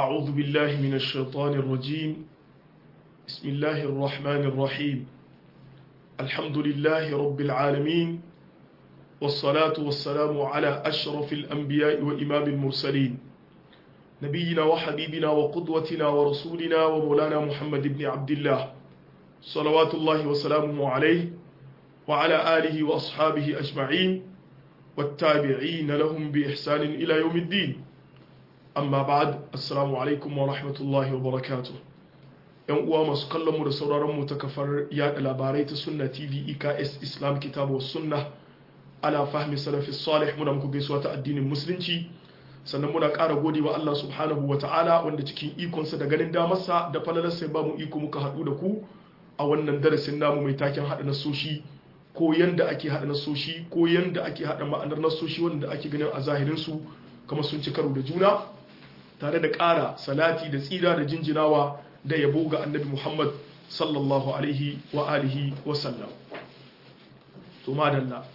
أعوذ بالله من الشيطان الرجيم بسم الله الرحمن الرحيم الحمد لله رب العالمين والصلاة والسلام على أشرف الأنبياء وإمام المرسلين نبينا وحبيبنا وقدوتنا ورسولنا ومولانا محمد بن عبد الله صلوات الله وسلامه عليه وعلى آله وأصحابه أجمعين والتابعين لهم بإحسان إلى يوم الدين amma ba'ad assalamu alaikum wa rahmatullahi wa barakatuh yan uwa masu kallon mu da sauraron mu ta kafar yada labarai ta sunna tv eks islam kitabu sunna ala fahmi salafi salih muna muku gaisuwa ta addinin musulunci sannan muna ƙara gode wa Allah subhanahu wa ta'ala wanda cikin ikonsa da ganin damarsa da falalarsa ba mu iko muka haɗu da ku a wannan darasin namu mai taken haɗa nasoshi ko yanda ake haɗa nasoshi ko yanda ake haɗa ma'anar nasoshi wanda ake ganin a zahirinsu kamar sun ci karo da juna tare da ƙara salati da tsira da jinjinawa da yabo ga annabi Muhammad sallallahu alaihi wa alihi wa sallam to madalla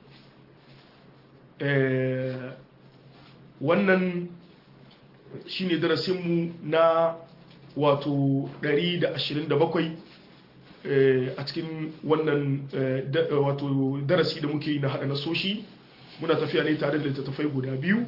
wannan shine darasinmu na wato 127 a cikin wannan wato darasi da muke yi na haɗa nasoshi muna tafiya ne tare da littattafai guda biyu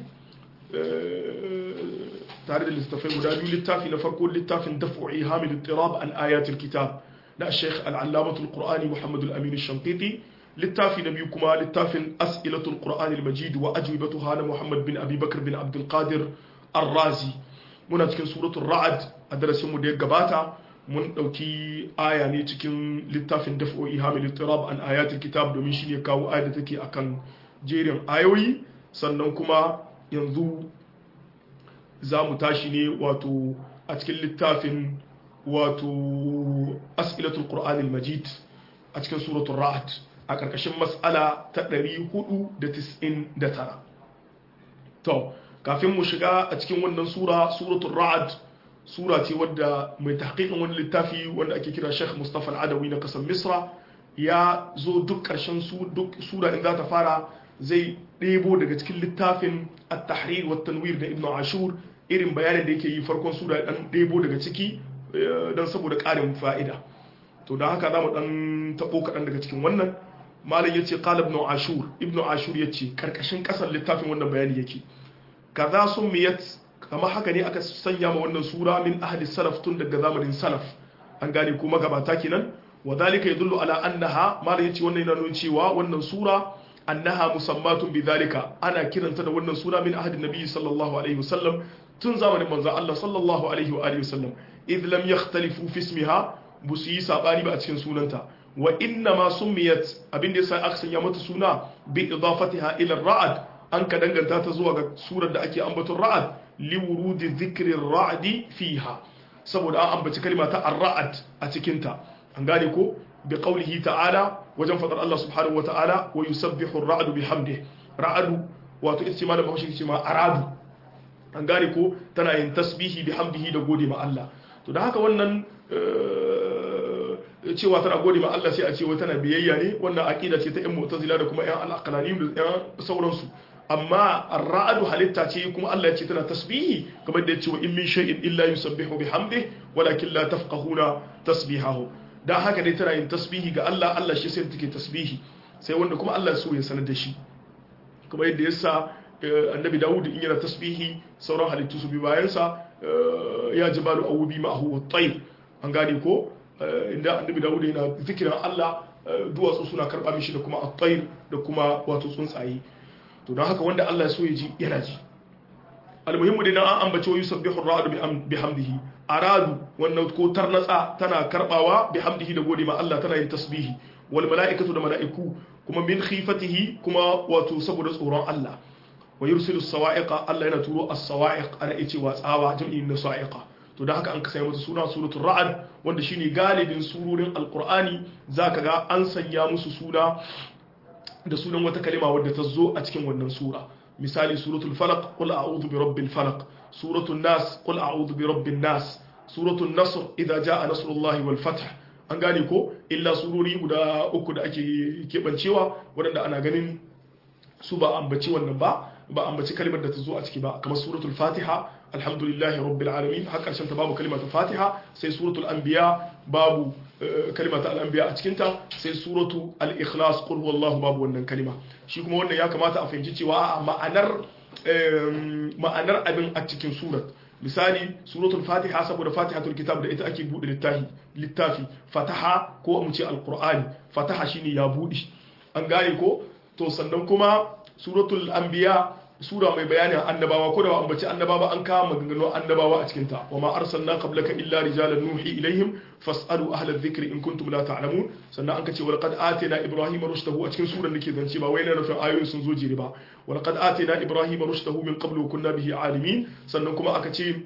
tare da littattafai guda biyu littafi na farko littafin daf'i hamid tirab an ayatul kitab na sheikh al-allamatul qur'ani muhammad al-amin shankiti littafi na biyu kuma littafin as'ilatul qur'ani al-majid wa ajwibatuha na muhammad bin abi bakr bin abdul qadir ar-razi muna cikin suratul ra'd a darasin mu da ya gabata mun dauki aya ne cikin littafin daf'i hamid tirab an ayatul kitab domin shine kawo aya da take akan jerin ayoyi sannan kuma yanzu za mu tashi ne wato a cikin littafin wato as'ilatul qur'anil majid a cikin suratul ra'd a ƙarƙashin mas'ala ta 499 to kafin mu shiga a cikin wannan sura suratul ra'd sura ce wadda mai tahqiqin wani littafi wanda ake kira Sheikh Mustafa Al-Adawi na kasar Misra ya zo duk ƙarshen su duk sura in za ta fara zai ɗebo daga cikin littafin at-tahrir wa tanwir da Ibn Ashur irin bayanin da yake yi farkon sura dan ɗebo daga ciki don saboda ƙarin fa'ida to don haka za mu ɗan taɓo kaɗan daga cikin wannan malam ya ce ƙala ibn ashur ibn ashur ya ce ƙarƙashin ƙasar littafin wannan bayani yake kaza sun miyat kama haka ne aka sanya ma wannan sura min ahli salaf tun daga zamanin salaf an gane ko magabata kenan wa dalika yadullu ala annaha malam ya ce wannan yana nuna cewa wannan sura annaha musammatun bidhalika ana kiranta da wannan sura min ahadin nabi sallallahu alaihi wasallam tun zamanin manzon Allah sallallahu alaihi wa alihi wasallam idh lam yakhtalifu fi ismiha busu yi sabani ba a cikin sunanta wa inna ma summiyat abinda yasa aka sanya mata suna bi idafatiha ila ra'ad an ka danganta ta zuwa ga surar da ake ambaton ra'ad li wurudi dhikri ra'd fiha saboda an ambaci kalma ta ar-ra'ad a cikin ta an gane ko bi qawlihi ta'ala wajen fadar Allah subhanahu wa ta'ala wa yusabbihu ar-ra'du bihamdihi ra'adu wato ita ce ma da bahaushe ce ma aradu an gane ko tana yin tasbihi bihamdihi da gode ma Allah to da haka wannan cewa tana gode ma Allah sai a ce wai tana biyayya ne wannan aqida ce ta ƴan mu'tazila da kuma ƴan al-aqlani da ƴan sauransu amma ar-ra'du halitta ce kuma Allah ya ce tana tasbihi kamar da ya ce wa in min shay'in illa yusabbihu bihamdihi walakin la tafqahuna tasbihahu dan haka dai tana yin tasbihi ga Allah Allah shi sai take tasbihi sai wanda kuma Allah so ya sanar da shi kuma yadda yasa annabi Dawud in yana tasbihi sauran halittu su bi bayansa ya jibalu awubi ma'ahu wat-tayr an gane ko inda annabi Dawud yana zikirin Allah duwatsu suna karba mishi da kuma at-tayr da kuma wato tsuntsaye to don haka wanda Allah ya so ya ji yana ji almuhimmu dai an ambace wa yusabbihu ar-ra'du bihamdihi aradu wannan ko tarnatsa tana karbawa bihamdihi da gode ma Allah tana yin tasbihi wal mala'ikatu da mala'iku kuma min khifatihi kuma wato saboda tsoron Allah wa yursilu sawa'iqa Allah yana turo as-sawa'iq ana yace wa tsawa jam'in na sa'iqa to da haka an ka sanya mata suna suratul ra'd wanda shine galibin surorin alqur'ani zaka ga an sanya musu suna da sunan wata kalima wadda ta zo a cikin wannan sura misali suratul falaq qul a'udhu bi rabbil falaq suratul nas qul a'udhu bi rabbin nas suratul nasr idza jaa nasrullahi wal fath an gane ko illa surori guda uku da ake kebancewa waɗanda ana ganin su ba ambaci wannan ba ba ambaci kalmar da ta zo a ciki ba kamar suratul fatiha alhamdulillahi rabbil alamin har karshen ta babu kalmar ta fatiha sai suratul anbiya babu kalmar ta al-anbiya a cikin ta sai suratu al-ikhlas qul huwallahu babu wannan kalma shi kuma wannan ya kamata a fahimci cewa a ma'anar ma'anar abin a cikin surat misali suratul fatiha saboda fatihatul kitab da ita ake bude littafi littafi fataha ko mu ce alqur'ani fataha shine ya bude an gane ko to sannan kuma suratul anbiya sura mai bayanin annabawa ko da ba ambaci annabawa an kama maganganun annabawa a cikin ta wa ma arsalna qablaka illa rijalan nuhi ilaihim fasalu ahla dhikri in kuntum la ta'lamun sannan an kace wa laqad atina ibrahima rushdahu a cikin surar nake zance ba wai na nufin ayoyin sun zo jere ba wa laqad atina ibrahima rushdahu min qablu wa kunna bihi alimin sannan kuma aka ce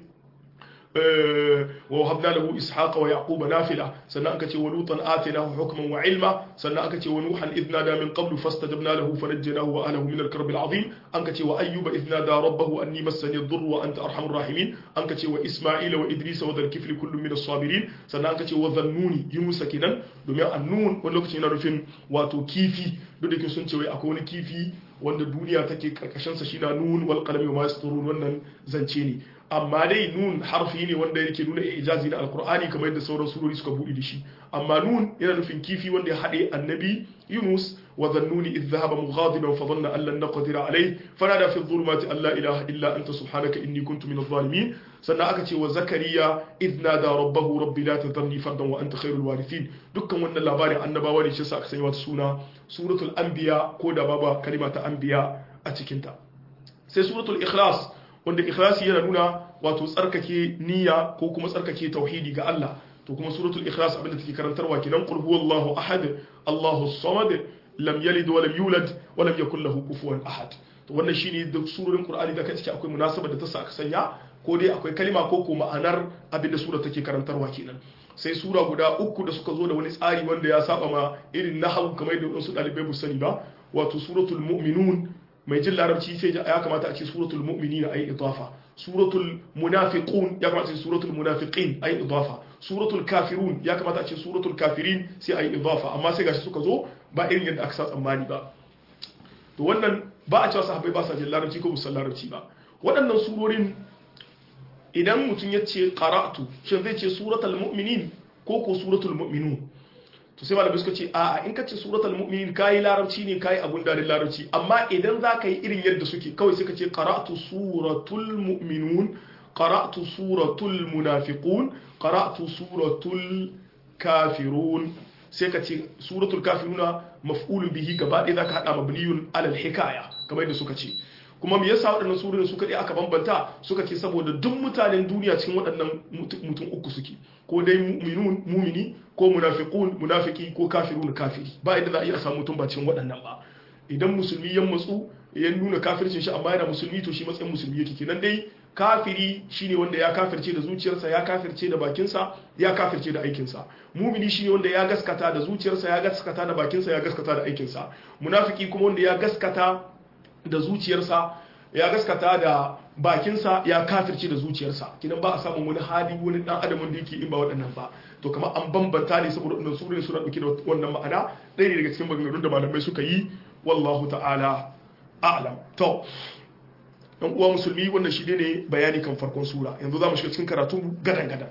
ووهبنا له إسحاق ويعقوب نافلة سنة أنكتي ولوطا آتناه حكما وعلما سنة أنكتي ونوحا إذ نادى من قبل فاستجبنا له فنجيناه وأهله من الكرب العظيم أنكتي وأيوب إذ نادى ربه أني مسني الضر وأنت أرحم الراحمين أنكتي وإسماعيل وإدريس وذا الكفل كل من الصابرين سنة أنكتي وذنوني يونس كنا دميا النون ولوكتي نرفين واتو كيفي duk sun ce wai akwai wani kifi wanda duniya take karkashinsa shi na nun wal qalami wa ma yasturun wannan zance ne amma dai nun harfi ne wanda yake nuna ijazi na alkur'ani kamar yadda sauran surori suka buɗe da shi amma nun yana nufin kifi wanda ya haɗe annabi yunus wa zannuni idh dhahaba mughadiban fa dhanna an lan naqdir alayhi fanada fi dhulumati an la ilaha illa anta subhanaka inni kuntu minadh zalimin sannan aka ce wa zakariya idh nada rabbahu rabbi la tadharni fardan wa anta khairul warithin dukkan wannan labarin annabawa ne shi sa aka sanya wata suna suratul anbiya ko da baba kalima ta anbiya a cikin ta sai suratul ikhlas wanda ikhlasi yana nuna wato tsarkake niyya ko kuma tsarkake tauhidi ga Allah to kuma suratul ikhlas abinda take karantarwa kenan qul huwallahu ahad Allahu samad lam yalid wa lam yulad wa lam yakul lahu kufuwan ahad to wannan shine duk surorin Qur'ani da kace akwai munasaba da ta sa aka sanya ko dai akwai kalima ko ko ma'anar abinda sura take karantarwa kenan sai sura guda uku da suka zo da wani tsari wanda ya saba ma irin nahwu kamar da wasu dalibai bu sani ba wato suratul mu'minun mai jin larabci sai ya kamata a ce suratul mu'minina ay idafa suratul munafiqun ya kamata a ce suratul munafiqin ay idafa suratul kafirun ya kamata a ce suratul kafirin sai ay idafa amma sai gashi suka zo ba irin yadda aka sa tsammani ba to wannan ba a cewa sahabbai ba sa jin larabci ko musan larabci ba waɗannan surorin idan mutum ya ce qara'tu shin zai ce suratul mu'minin ko ko suratul mu'minun to sai malamai suka ce a'a in ka ce suratul mu'minin kai larabci ne kai abun da larabci amma idan za ka yi irin yadda suke kawai sai ka ce qara'tu suratul mu'minun qara'tu suratul munafiqun qara'tu suratul kafirun sai ka ce suratul kafiruna maf'ulun bihi gaba ɗaya zaka hada mabniyun alal hikaya kamar yadda suka ce kuma me yasa waɗannan surorin suka ɗaya aka bambanta suka ce saboda duk mutanen duniya cikin waɗannan mutum uku suke ko dai mu'minun mumini ko munafiqun munafiki ko kafirun kafiri ba inda za a iya samu mutum ba cikin waɗannan ba idan musulmi ya matsu ya nuna kafircin shi amma yana musulmi to shi matsayin musulmi yake kenan dai kafiri shine wanda ya kafirce da zuciyarsa ya kafirce da bakinsa ya kafirce da aikinsa mumini shine wanda ya gaskata da zuciyarsa ya gaskata da bakinsa ya gaskata da aikinsa munafiki kuma wanda ya gaskata da zuciyarsa ya gaskata da bakinsa ya kafirce da zuciyarsa kinan ba a samun wani hali wani dan adamin da yake in ba waɗannan ba to kamar an bambanta ne saboda wannan sura ne suna dauke da wannan ma'ana ɗaya ne daga cikin maganganun da malamai suka yi wallahu ta'ala a'lam to dan uwa musulmi wannan shi ne bayani kan farkon sura yanzu za mu shiga cikin karatu gadan gadan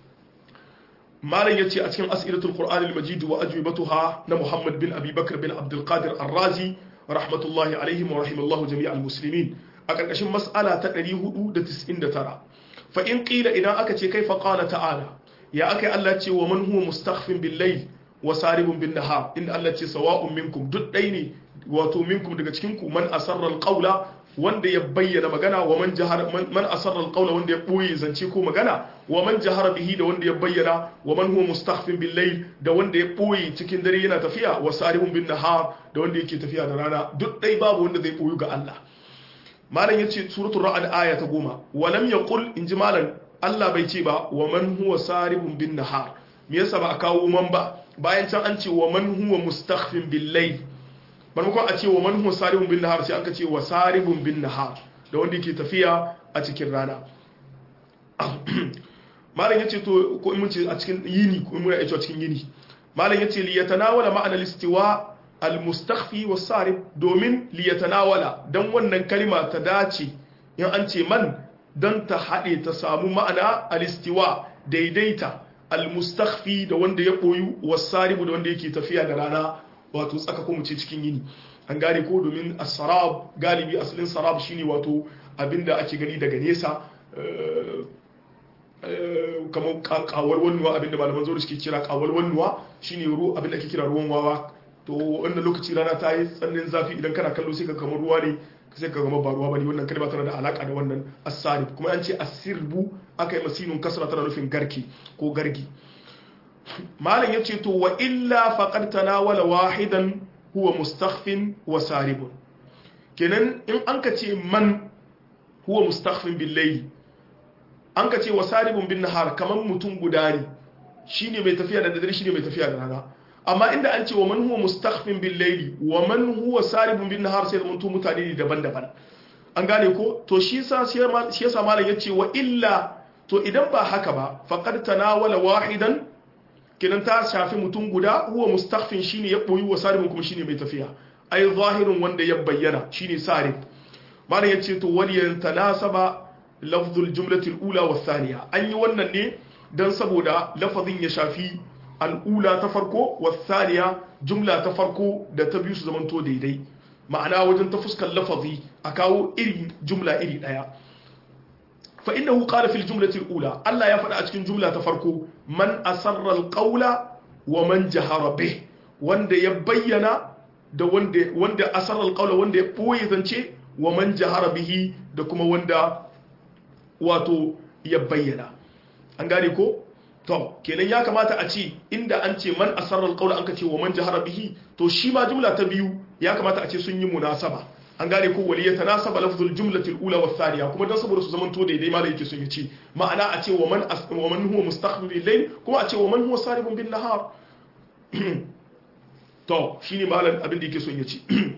malam yace a cikin as'ilatul qur'an al-majid wa ajwibatuha na muhammad bin abi bakr bin abdul qadir ar-razi rahmatullahi alaihim wa rahimallahu jami'al muslimin a karkashin mas'ala ta 499 fa in qila idan aka ce kaifa qala ta'ala ya akai Allah ce wa man huwa mustakhfin bil layl wa saribun bin nahar inda Allah ce sawa'un minkum duk dai ne wato minkum daga cikin ku man asarra al-qawla wanda ya bayyana magana wa man jahara man asarra alqawla wanda ya boye zance ko magana wa man jahara bihi da wanda ya bayyana wa man huwa mustakhfin bil layl da wanda ya boye cikin dare yana tafiya wa sarihun bin nahar da wanda yake tafiya da rana duk dai babu wanda zai boyu ga Allah malam yace suratul ra'd aya ta goma wa lam yaqul inji malam Allah bai ce ba wa man huwa sarihun bin nahar me yasa ba a kawo man ba bayan can an ce wa man huwa mustakhfin bil layl maimakon a ce wa man huwa saribun bin nahar sai aka ce wa saribun bin nahar da wanda yake tafiya a cikin rana malam yace to ko in mun ce a cikin yini ko in mun ce a cikin yini malam yace li yatanawala ma'ana al-istiwa al-mustakhfi was-sarib domin liyatanawala dan wannan kalma ta dace in an ce man dan ta hade ta samu ma'ana al-istiwa daidaita al-mustakhfi da wanda ya boyu was-sarib da wanda yake tafiya da rana wato tsaka ko mu ce cikin yini an gane ko domin as-sarab galibi asalin sarab shine wato abinda ake gani daga nesa kamar kawar wannuwa abinda malaman zo da suke kira kawar wannuwa shine ruwa abinda ake kira ruwan wawa to wannan lokaci rana ta yi tsananin zafi idan kana kallo sai ka kamar ruwa ne sai ka gama ba ruwa bane wannan kalma tana da alaka da wannan asarib kuma an ce asirbu aka yi masinun kasra tana nufin garki ko gargi malam ya ce to wa illa faqad tanawala wahidan huwa mustakhfin wa saribun kenan in an ka ce man huwa mustakhfin bil layli an ka ce wa saribun bin nahar kaman mutum guda ne shine mai tafiya da dare shine mai tafiya da rana amma inda an ce wa man huwa mustakhfin bil layli wa man huwa saribun bin nahar sai mun mutane ne daban-daban an gane ko to shi yasa shi yasa malam yace wa illa to idan ba haka ba faqad tanawala wahidan kinan ta shafi mutum guda huwa mustakhfin shine ya boyi wa saribun kuma shine mai tafiya ai zahirin wanda ya bayyana shine sarib malam yace to waliyan tanasaba lafzul jumlatil ula wa thaniya an yi wannan ne dan saboda lafazin ya shafi al'ula ta farko wa thaniya jumla ta farko da ta biyu su zamanto daidai ma'ana wajen ta fuskar lafazi a kawo iri jumla iri daya fa innahu qala fil jumlati al-ula Allah ya faɗa a cikin jumla ta farko man asarra al-qawla wa man jahara bih wanda ya bayyana da wanda wanda asarra al-qawla wanda ya boye zance wa man jahara bihi da kuma wanda wato ya bayyana an gane ko to kenan ya kamata a ce inda an ce man asarra al-qawla an ka ce wa man jahara bihi to shi ma jumla ta biyu ya kamata a ce sun yi munasaba an gane ko wali ya tanasaba lafzul jumlati al-ula wa thaniya kuma dan saboda su zaman to daidai ma da yake son ya ce ma'ana a ce wa man wa man huwa mustakhbil bil layl kuma a ce wa man huwa saribun bin nahar to shine malam abin da yake son ya ce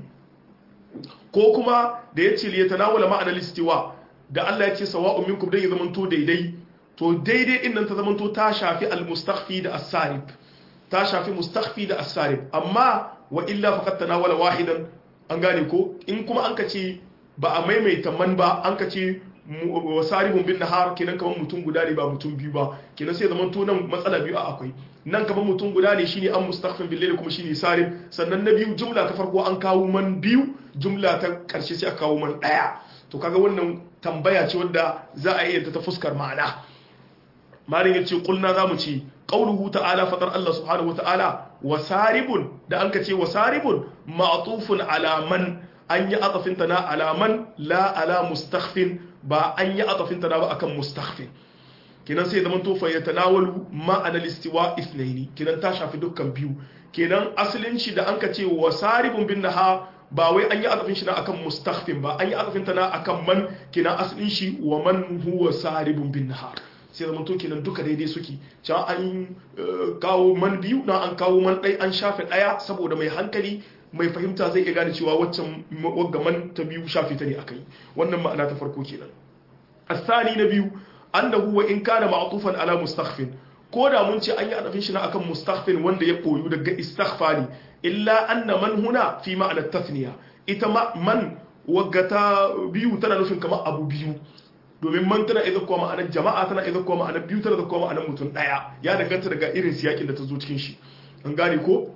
ko kuma da ya ce li yatanawala ma'ana al-istiwa da Allah ya ce sawa'un minkum dai ya zaman to daidai to daidai din nan ta zaman to ta shafi al-mustakhfi da as-sarib ta shafi mustakhfi da as-sarib amma wa illa faqad tanawala wahidan an gane ko in kuma an ka ce ba a maimaita man ba an ka ce wasarihun bin nahar kenan kamar mutum guda ne ba mutum biyu ba kenan sai zaman to nan matsala biyu a akwai nan kamar mutum guda ne shine an mustaghfin bil layl kuma shine sarif sannan na biyu jumla ta farko an kawo man biyu jumla ta karshe sai aka kawo man daya to kaga wannan tambaya ce wanda za a iya ta fuskar ma'ana malin yace kulna zamu ce qauluhu ta'ala fadar Allah subhanahu wa ta'ala wasaribun da an ka ce wasaribun ma'tufun ala man an yi atafinta na alaman la ala mustakhfin ba an yi atafinta na ba akan mustakhfin kenan sai zaman tofa ya tanawalu ma'ana listiwa ithnaini kenan ta shafi dukkan biyu kenan asalin shi da an ka ce wasaribun bin naha ba wai an yi atafin shi na akan mustakhfin ba an yi atafinta na akan man kenan asalin shi wa man huwa saribun bin nahar sai zama to kenan duka daidai suke can an kawo man biyu na an kawo man ɗai an shafe ɗaya saboda mai hankali mai fahimta zai iya gane cewa waccan wagga man ta biyu shafe ta ne akai wannan ma'ana ta farko kenan asani na biyu annahu wa in kana ma'tufan ala mustakhfin ko da mun ce an yi adafin shi na akan mustakhfin wanda ya koyu daga istaghfari illa anna man huna fi ma'ana tathniya ita man wagga ta biyu tana nufin kamar abu biyu domin man tana idan kuma ma'anar jama'a tana idan kuma ma'anar biyu tana da kuma ma'anar mutum daya ya danganta daga irin siyakin da ta zo cikin shi an gane ko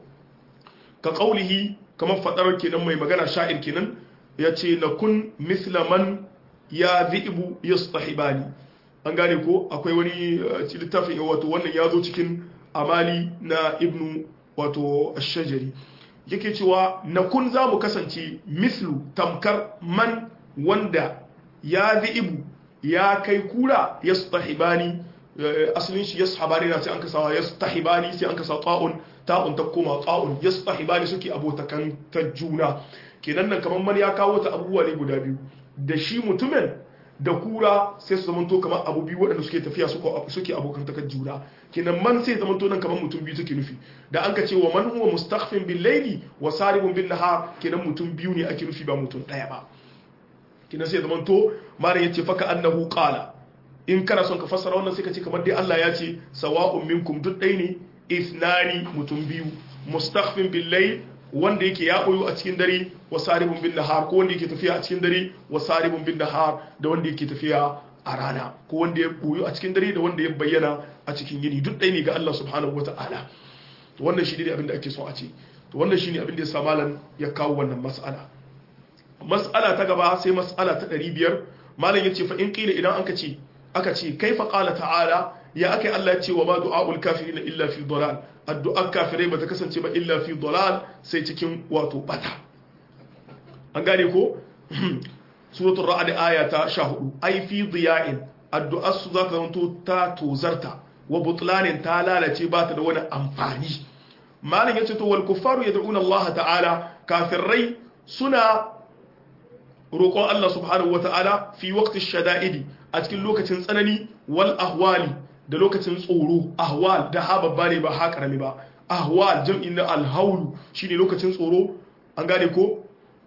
ka kaulihi kamar fadar kenan mai magana sha'ir kenan ya ce na kun mislaman ya zi'ibu yastahibani an gane ko akwai wani littafin wato wannan ya zo cikin amali na ibnu wato ashajari yake cewa na kun za mu kasance mislu tamkar man wanda ya zi'ibu ya kai kura ya stahibani asalin shi ya sahabani na sai an kasa ya stahibani sai an kasa ta'un ta'un ta koma ta'un ya stahibani suke abotakan ta juna kenan nan kamar man ya kawo ta abubuwa ne guda biyu da shi mutumin da kura sai su zamanto kamar abu biyu waɗanda suke tafiya suke abokan takar juna kenan man sai zamanto nan kamar mutum biyu take nufi da an ka ce wa man huwa mustakhfin bil layli wa saribun bin nahar kenan mutum biyu ne ake nufi ba mutum ɗaya ba kina sai zaman to malam yace faka annahu qala in kana son ka fassara wannan sai ka ce kamar dai Allah ya ce sawa'un minkum duk dai ne ithnani mutum biyu mustakhfin bil layl wanda yake ya boyo a cikin dare wa saribun bin nahar ko wanda yake tafiya a cikin dare wa saribun bin nahar da wanda yake tafiya a rana ko wanda ya boyo a cikin dare da wanda ya bayyana a cikin yini duk ɗaya ne ga Allah subhanahu wata'ala to wannan shi ne abin da ake so a ce to wannan shi ne abin da ya sa malam ya kawo wannan mas'ala mas'ala ta gaba sai mas'ala ta 500 malam yace fa in qila idan aka ce aka ce kaifa qala ta'ala ya akai Allah ya ce wa ma du'aul kafirin illa fi dalal addu'ar kafirai bata kasance ba illa fi dalal sai cikin wato bata an gane ko suratul ra'd aya ta 14 ai fi diya'in addu'ar su za ta zanto ta tozarta wa butlanin ta lalace ba ta da wani amfani malam yace to wal kuffaru yad'una Allah ta'ala kafirai suna roƙon Allah subhanahu wata'ala fi waqti shada'idi a cikin lokacin tsanani wal ahwali da lokacin tsoro ahwal da ha babba ne ba ha karami ba ahwal jam'in na alhaulu shine lokacin tsoro an gane ko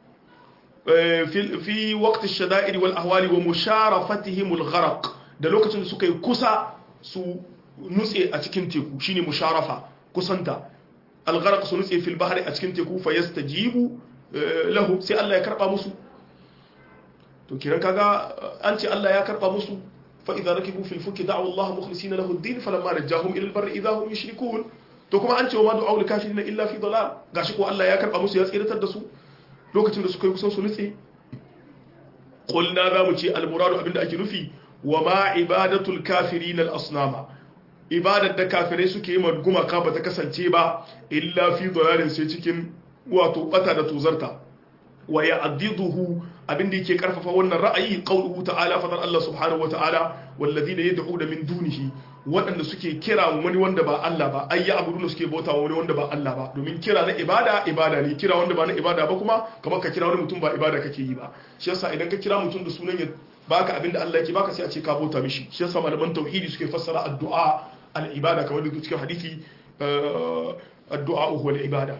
fi waqti shada'idi wal ahwali wa musharafatihim al gharq da lokacin da suka yi kusa su nutse a cikin teku shine musharafa kusanta al gharq su nutse fil bahri a cikin teku fa yastajibu lahu sai Allah ya karba musu to kiran kaga an ce Allah ya karba musu fa idza rakibu fil fulki da'u Allah mukhlisina lahu ad-din falamma najahum ila al-barri idza hum yushrikun to kuma an ce wa ma du'a lil kafirin illa fi dalal gashi ko Allah ya karba musu ya tsiratar da su lokacin da suka yi kusan su nutse qulna za mu ce al-muradu abinda ake nufi wa ma ibadatul kafirin al-asnama ibadar da kafirai suke yi ma gumaka ba ta kasance ba illa fi dalalin sai cikin wato bata da tuzarta wa ya'diduhu abinda yake karfafa wannan ra'ayi qauluhu ta'ala fadar Allah subhanahu wata'ala walladhina yad'una min dunihi waɗanda suke kira wani wanda ba Allah ba ai ya abuduna suke bauta wani wanda ba Allah ba domin kira na ibada ibada ne kira wanda ba na ibada ba kuma kamar ka kira wani mutum ba ibada kake yi ba shi yasa idan ka kira mutum da sunan ya baka abinda Allah yake baka sai a ce ka bauta mishi shi yasa malaman tauhidi suke fassara addu'a al-ibada kamar da cikin hadisi addu'a huwa al-ibada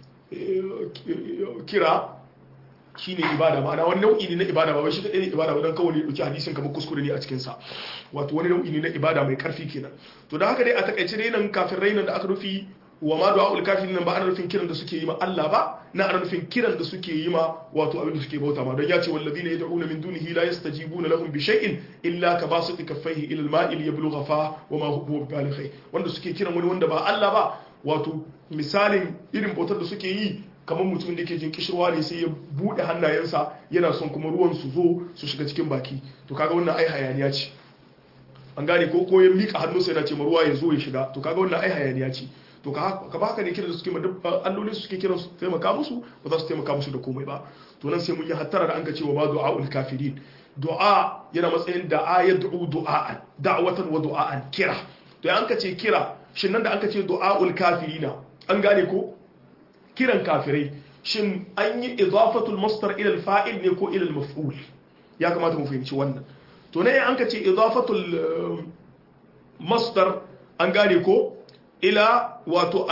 kira shine ibada ma'ana wani nau'i ne na ibada ba wai shi kadai ne ibada ba dan kawai ne dauki hadisin kamar kuskure ne a cikin sa wato wani nau'i ne na ibada mai karfi kenan to da haka dai a takaice dai nan kafin rainan da aka rufi wa ma du'a ul kafirin nan ba ana nufin kiran da suke yi ma Allah ba na ana nufin kiran da suke yi ma wato abin da suke bauta ma don ya ce wallazina yad'una min dunihi la yastajibuna lahum bi shay'in illa ka basiti kaffaihi ila al-ma'i liyablugha fa wa ma huwa balighi wanda suke kiran wani wanda ba Allah ba wato misalin irin bautar da suke yi kamar mutumin da ke jin kishirwa ne sai ya bude hannayensa yana son kuma ruwan su zo su shiga cikin baki to kaga wannan ai hayaniya ce an gane ko ko ya mika hannunsa yana ce ma ruwa ya zo ya shiga to kaga wannan ai hayaniya ce to ka ba haka ne kiran da suke ma duk allolin su suke kiran su taimaka musu ba za su taimaka musu da komai ba to nan sai mun yi hattara da an ka cewa ma du'aul kafirin du'a yana matsayin da'a ya du'u du'a'an da'watan wa du'a'an kira to an ka ce kira shin nan da an ka ce du'aul kafirina an gane ko kiran kafirai shin an yi idafatul masdar ila al-fa'il ne ko ila al-maf'ul ya kamata mu fahimci wannan to ne an ka ce idafatul masdar an gane ko ila wato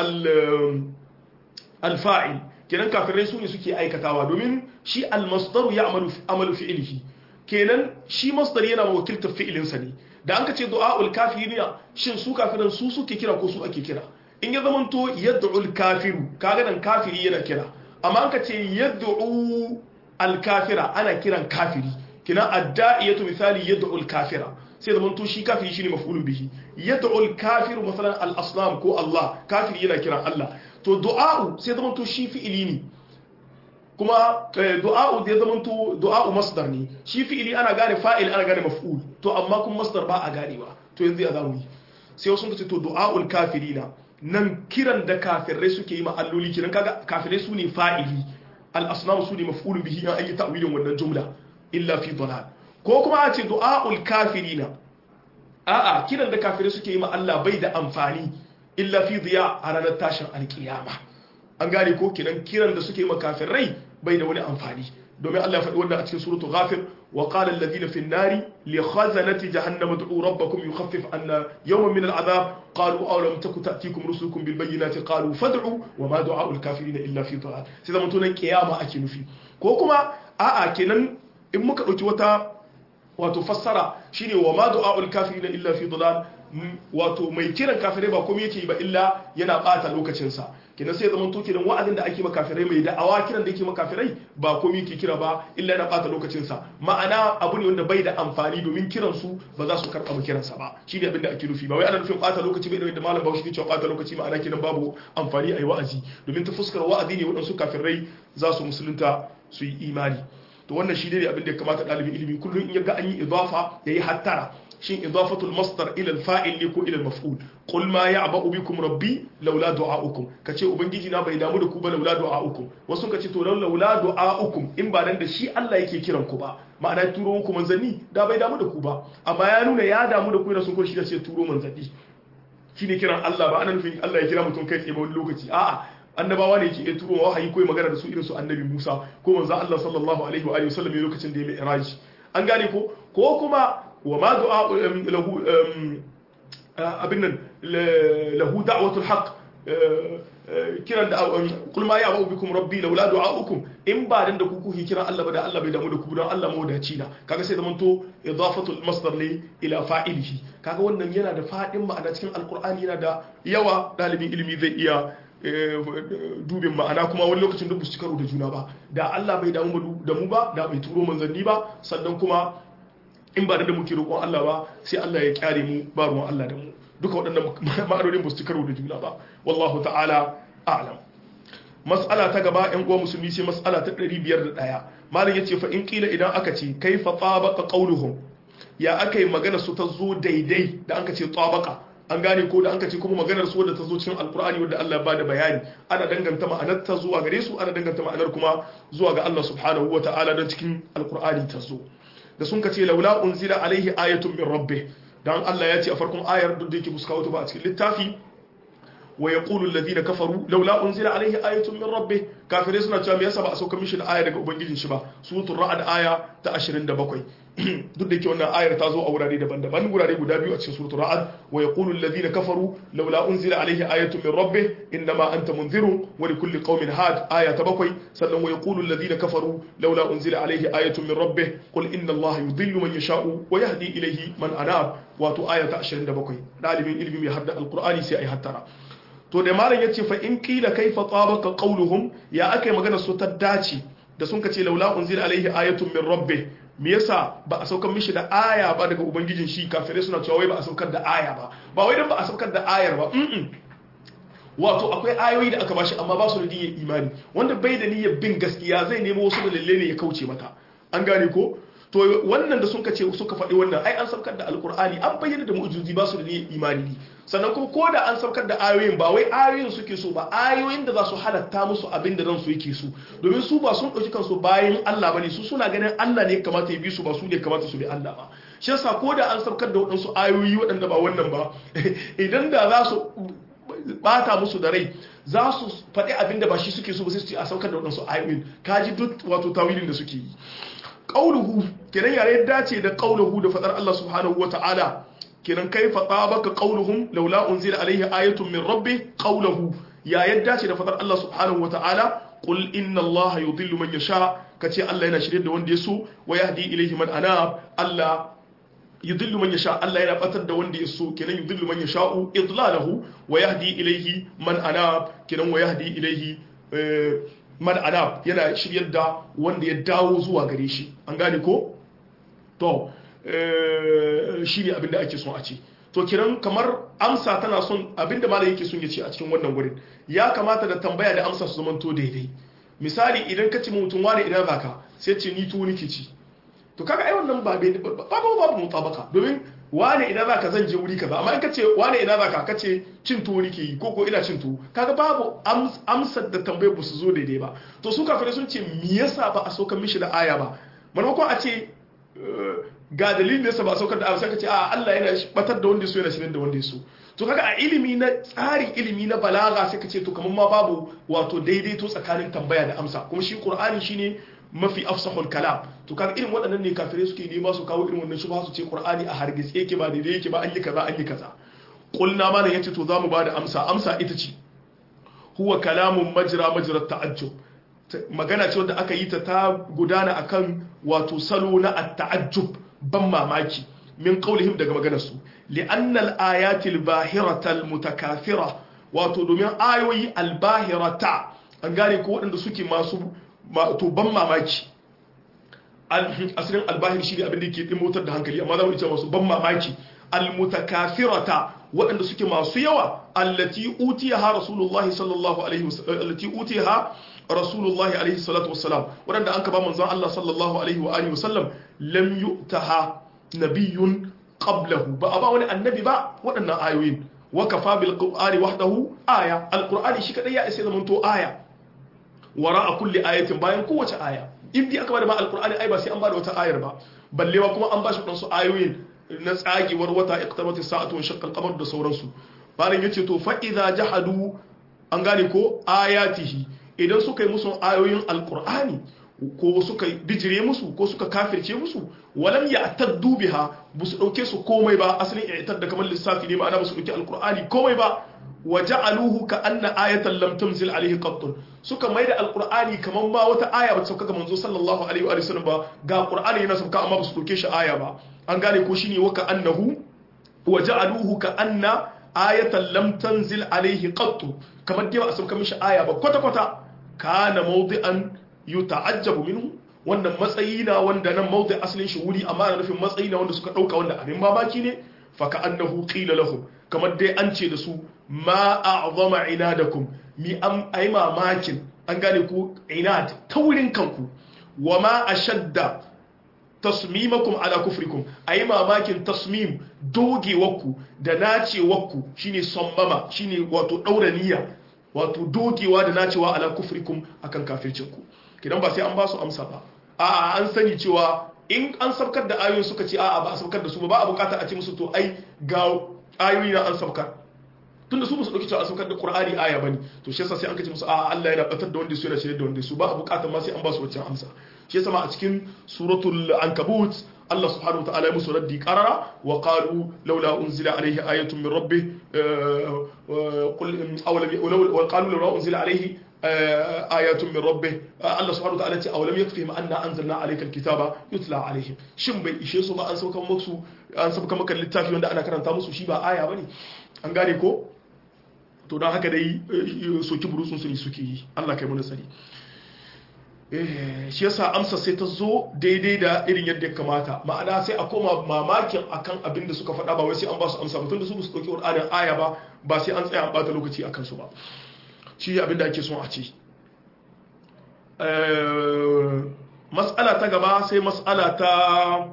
al-fa'il kenan kafirai su ne suke aikatawa domin shi al-masdaru ya amalu fi'ilihi kenan shi masdar yana wakiltar fi'ilinsa ne da an ka ce du'a'ul kafirina shin su kafiran su suke kira ko su ake kira in ya zamanto yad'ul kafiru kaga nan kafiri yana kira amma an ka ce yad'u al-kafira ana kiran kafiri kina adda'iyatu misali yad'ul kafira sai zamanto shi kafiri shine maf'ulun bihi yad'ul kafiru masalan al-asnam ko Allah kafiri yana kiran Allah to du'a'u sai zamanto shi fi'ili ne kuma du'a'u da ya zamanto du'a'u masdar ne shi fi'ili ana gane fa'il ana gane maf'ul to amma kuma masdar ba a ganewa to yanzu ya zamu yi sai wasu sun ce to du'a'ul kafirina nan kiran da kafirai suke yi ma alloli kiran kaga kafirai su ne fa'ili al-asnam su ne maf'ulun bihi an yi ta'wilin wannan jumla illa fi dalal ko kuma a ce du'a'ul kafirina a'a kiran da kafirai suke yi ma Allah bai da amfani illa fi diya a ranar tashin alkiyama an gane ko kiran kiran da suke yi ma kafirai bai da wani amfani domin Allah ya faɗi wannan a cikin suratul ghafir wa qala alladhina fi an-nari li khazanati jahannam ud'u rabbakum yukhaffif anna yawman min al-'adhab qalu aw lam taku ta'tikum rusulukum bil bayyinati qalu fad'u wa ma du'a'u al-kafirin illa fi dalal sai zaman tunan kiyama ake nufi ko kuma a'a kenan in muka dauki wata wato fassara shine wa ma du'a'u al-kafirin illa fi dalal wato mai kiran kafirai ba komai yake ba illa yana bata lokacinsa kenan sai zaman to kenan wa'azin da ake ma kafirai mai da'awa kiran da yake ma kafirai ba komai yake kira ba illa yana bata lokacinsa ma'ana abu ne wanda bai da amfani domin kiran su ba za su karɓa kiransa ba shi ne abin da ake nufi ba wai ana nufin bata lokaci bai da malam Bahaushe ke cewa bata lokaci ma'ana kenan babu amfani a yi wa'azi domin ta fuskar wa'azi ne waɗansu kafirai za su musulunta su yi imani to wannan shi ne abin da ya kamata ɗalibin ilimi kullum in ya ga an yi idafa ya yi hattara shin idafatul masdar ila al-fa'il ne ko ila al-maf'ul qul ma ya'ba'u bikum rabbi laula du'a'ukum kace ubangiji na bai damu da ku ba laula du'a'ukum wasu kace to laula du'a'ukum in ba dan da shi Allah yake kiran ku ba ma'ana turo muku manzanni da bai damu da ku ba amma ya nuna ya damu da ku yana sun shi da sai turo manzanni shine kiran Allah ba ana nufin Allah ya kira mutum kai tsaye ba wani lokaci a'a annabawa ne ke iya turo wahayi ko magana da su irin su annabi Musa ko manzo Allah sallallahu alaihi wa alihi wasallam lokacin da ya mai iraji an gane ko ko kuma wa ma du'a lahu abin nan lahu da'watul haqq kiran da kul ma ya'budu bikum rabbi laula du'a'ukum in ba dan da ku kuke kiran Allah ba da Allah bai damu da ku dan Allah mawadaci na kaga sai zamanto idafatul masdar ne ila fa'ilihi kaga wannan yana da fadin ma'ana cikin alqur'ani yana da yawa dalibin ilimi zai iya dubin ma'ana kuma wani lokacin duk su karo da juna ba da Allah bai damu da mu ba da bai turo manzanni ba sannan kuma in ba da muke roƙon Allah ba sai Allah ya kyare mu ba ruwan Allah da mu duka waɗannan ma'anonin ba su karo da juna ba wallahu ta'ala a'lam mas'ala ta gaba yan uwa musulmi sai mas'ala ta 501 malam yace fa in kila idan aka ce kaifa tabaqa qawluhum ya akai magana su ta zo daidai da anka ce tabaqa an gane ko da an ce kuma maganar su wadda ta zo cikin alkur'ani wadda Allah ba da bayani ana danganta ma'anar ta zuwa gare su ana danganta ma'anar kuma zuwa ga Allah subhanahu wa ta'ala don cikin alkur'ani ta zo da sun kace laula unzila alaihi ayatun min rabbih dan Allah ya ce a farkon ayar duk da yake buska wata ba a cikin littafi wa yaqulu alladhina kafaru laula unzila alaihi ayatun min rabbih kafirai suna cewa me yasa ba a sauka mishi da aya daga ubangijin shi ba suratul ra'd aya ta 27 duk da yake wannan ayar ta zo a wurare daban-daban wurare guda biyu a cikin suratul ra'd wa yaqulu alladhina kafaru laula unzila alaihi ayatun min rabbih inma anta munzirun wa likulli qaumin had aya ta bakwai sannan wa yaqulu alladhina kafaru laula unzila alaihi ayatun min rabbih qul inna allaha yudhillu man yasha'u wa yahdi ilayhi man anab wato aya ta 27 dalibin ilimi mai hadda alqur'ani sai ai hattara to da malam yace fa in qila kaifa tabaka qawluhum ya akai magana su ta dace da sun kace laula unzila alaihi ayatun min rabbih me yasa ba a saukar mishi da aya ba daga ubangijin shi kafirai suna cewa wai ba a saukar da aya ba ba wai dan ba a saukar da ayar ba mm wato akwai ayoyi da aka bashi amma ba su da niyyar imani wanda bai da niyyar bin gaskiya zai nemo wasu dalilai ne ya kauce mata an gane ko to wannan da suka ce suka faɗi wannan ai an saukar da alkur'ani an bayyana da mu'jizozi ba su da niyyar imani ne sannan kuma ko da an saukar da ayoyin ba wai ayoyin suke so ba ayoyin da za su halatta musu abin da ransu yake so domin su ba sun ɗauki kansu bayan Allah bane su suna ganin Allah ne kamata ya bi su ba su ne kamata su bi Allah ba shi yasa ko da an saukar da waɗansu ayoyi waɗanda ba wannan ba idan da za su bata musu da rai za su faɗi abin da ba shi suke so ba sai su ce a saukar da waɗansu ayoyin kaji duk wato tawilin da suke yi qauluhu kenan yare dace da qauluhu da fadar Allah subhanahu wata'ala kenan kaifa tabaka qauluhum laula unzila alaihi ayatun min rabbi qauluhu ya yadda ce da fadar Allah subhanahu wata'ala qul inna Allah yudhillu man yasha kace Allah yana shirye da wanda ya so wa yahdi ilayhi man anab Allah yudhillu man yasha Allah yana batar da wanda ya so kenan yudhillu man yasha'u idlalahu wa yahdi ilayhi man anab kenan wa yahdi ilayhi man anab yana shiryar da wanda ya dawo zuwa gare shi an gane ko to shi ne abinda ake son a ce to kiran kamar amsa tana son abinda malam yake son ya ce a cikin wannan wurin ya kamata da tambaya da amsa su zamanto daidai misali idan ka ce mutum wani idan zaka sai ce ni tuwo nake ci to kaga ai wannan ba babu babu mutabaka domin wane ina zaka zan je wuri kaza amma in kace wane ina zaka kace cin tuwo nake yi ko ko ina cin tuwo kaga babu amsar da tambayar ba su zo daidai ba to su kafirai sun ce me yasa ba a saukar mishi da aya ba maimakon a ce ga dalilin da yasa ba a saukar da aya sai ka ce a Allah yana batar da wanda ya so yana shirin da wanda ya so to kaga a ilimi na tsarin ilimi na balaga sai ka ce to kamar ma babu wato daidaito tsakanin tambaya da amsa kuma shi qur'ani shine mafi afsahul kalam to kaga irin waɗannan ne kafirai suke nema su kawo irin wannan shubha su ce qur'ani a hargitse yake ba daidai yake ba an yi kaza an yi kaza qulna mana yace to zamu bada amsa amsa ita ce huwa kalamun majra majra ta'ajjub magana ce wanda aka yi ta ta gudana akan wato salo na at-ta'ajjub ban mamaki min qawlihim daga maganar su li'anna al-ayati al-bahirata al-mutakathira wato domin ayoyi al-bahirata an gane ko waɗanda suke masu to ban mamaki asalin albahir shi ne abin da ke ɗimotar da hankali amma za mu ce masu ban mamaki almutakafirata waɗanda suke masu yawa allati utiyaha rasulullahi sallallahu alaihi wasallam allati utiyaha rasulullahi alaihi salatu wassalam waɗanda an ka ba manzon Allah sallallahu alaihi wa alihi wasallam lam yu'taha nabiyyun qablahu ba a ba wani annabi ba waɗannan ayoyin wa kafa bil qur'ani wahdahu aya alqur'ani shi kadai ya isa zamanto aya wara a kulli ayatin bayan kowace aya in dai aka bada ma alqur'ani ai ba sai an bada wata ayar ba balle ma kuma an bashi dan su ayoyin na tsagewar wata iqtabat as-sa'atu wa shaqqa al-qamar da sauransu bayan yace to fa idza jahadu an gane ko ayatihi idan suka yi musu ayoyin alqur'ani ko suka bijire musu ko suka kafirce musu walam ya'taddu biha bu su dauke su komai ba asalin i'tad da kamar lissafi ne ma'ana ba su dauki alqur'ani komai ba waja'aluhu ka anna ayatan lam tunzil alayhi qattun suka maida alqur'ani kaman ma wata aya ba sauka ga manzo sallallahu alaihi wa sallam ba ga qur'ani yana sauka amma ba su doke shi aya ba an gane ko shine wa ka annahu waja'aluhu ka anna ayatan lam tanzil alayhi qattu kamar dai ba a sauka mishi aya ba kwata kwata kana mawdi'an yuta'ajjabu minhu wannan matsayi na wanda nan mawdi asalin shi wuri amma na nufin matsayi na wanda suka dauka wanda abin mamaki ne fa ka annahu qila lahum kamar dai an ce da su ma a'zama inadakum mi am ai mamakin an gane ku inad taurin kanku wa ma ashadda tasmimakum ala kufrikum ai mamakin tasmim dogewarku da nacewarku shine sammama shine wato daura niyya wato dogewa da nacewa ala kufrikum akan kafircinku kidan ba sai an ba su amsa ba a'a an sani cewa in an sabkar da ayoyi suka ce a'a ba a sabkar da su ba ba a bukata a ce musu to ai ga ayoyi na an sabkar tunda su ba su dauki cewa an sabkar da qur'ani aya bane to shi yasa sai an kace musu a'a Allah yana batar da wanda su yana shirye da wanda su ba a bukata ma sai an ba su wacce amsa shi yasa ma a cikin suratul ankabut Allah subhanahu wa ta'ala ya musu raddi qarara wa qalu laula unzila alayhi ayatun min rabbih qul aw lam wa qalu laula unzila alayhi ayatun min rabbih Allah subhanahu wa ta'ala ce aw lam yakfihim anna anzalna alayka alkitaba yutla alayhim shin bai ishe su ba an sauka musu an sauka maka littafi wanda ana karanta musu shi ba aya bane an gane ko to don haka dai soki burutsun su ne suke yi Allah kai mana sani shi yasa amsa sai ta zo daidai da irin yadda ya kamata ma'ana sai a koma mamakin akan abin da suka faɗa ba wai sai an ba su amsa mutum da su su ɗauki ƙur'anin aya ba ba sai an tsaya an ɓata lokaci a kansu ba shi abin da ake son a ce mas'ala ta gaba sai mas'ala ta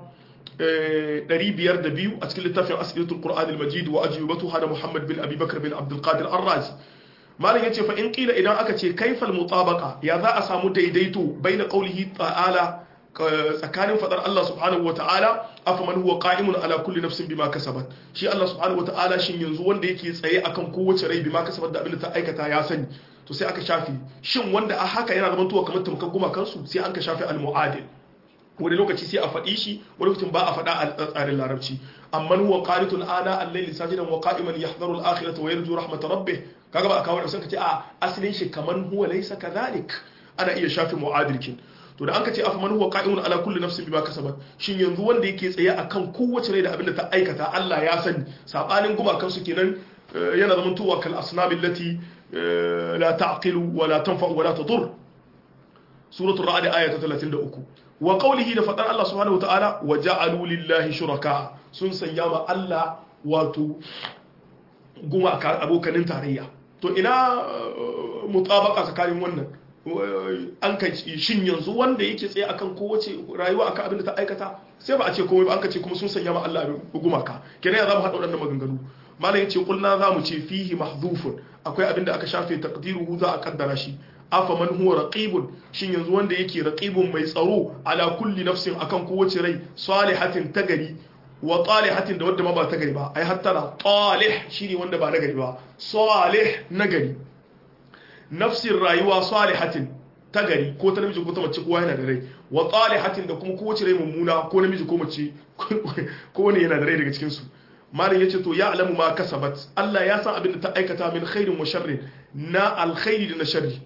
502 a cikin littafin asibitul qur'an al-majid wa ajibatu hada muhammad bin abi bakr bin abdul qadir ar-razi malam yace fa in qila idan aka ce kaifal mutabaqa ya za a samu daidaito baina qawlihi ta'ala tsakanin fadar Allah subhanahu wa ta'ala afaman huwa qa'imun ala kulli nafsin bima kasabat shi Allah subhanahu wa ta'ala shin yanzu wanda yake tsaye akan kowace rai bima kasabat da abin da ta aikata ya sani to sai aka shafi shin wanda a haka yana zaman tuwa kamar tamkar guma kansu sai an ka shafi al-mu'adil wani lokaci sai a faɗi shi wani lokacin ba a faɗa a tsarin larabci amma huwa qanitun ana al-layli sajidan wa qa'iman yahdharu al-akhirata wa yarju rahmat rabbih kaga ba a kawo sai ka ce a asalin shi kaman huwa laysa kadhalik ana iya shafi mu'adilkin to da an ka ce afa man huwa qa'imun ala kulli nafsin bima kasabat shin yanzu wanda yake tsaye akan kowace rai da abin da ta aikata Allah ya sani sabanin gumakan su kenan yana zaman tuwa kal asnam allati la ta'qilu wa la tanfa'u wa la tadur suratul ra'd ayat 33 wa qawlihi da fadar Allah subhanahu wa ta'ala wa ja'alu lillahi shuraka sun sanya ma Allah wato gumaka abokanin tarayya to ina mutabaka tsakanin wannan an ka shin yanzu wanda yake tsaye akan kowace rayuwa akan abin da ta aikata sai ba a ce komai ba an ka ce kuma sun sanya ma Allah gumaka kenan ya zamu haɗa waɗannan maganganu malam yace kulna zamu ce fihi mahdhufun akwai abin da aka shafe taqdiruhu za a kaddara shi afa man huwa raqibun shin yanzu wanda yake raqibun mai tsaro ala kulli nafsin akan kowace rai salihatin tagari wa talihatin da wadda ma ba ta gari ba ai hatta na talih shine wanda ba nagari ba salih nagari nafsin rayuwa salihatin ta gari ko ta namiji ko ta mace kowa yana da rai wa talihatin da kuma kowace rai mummuna ko namiji ko mace ko wani yana da rai daga cikin su malam yace to ya alamu ma kasabat Allah ya san abin da ta aikata min khairin wa sharrin na alkhairi da na sharri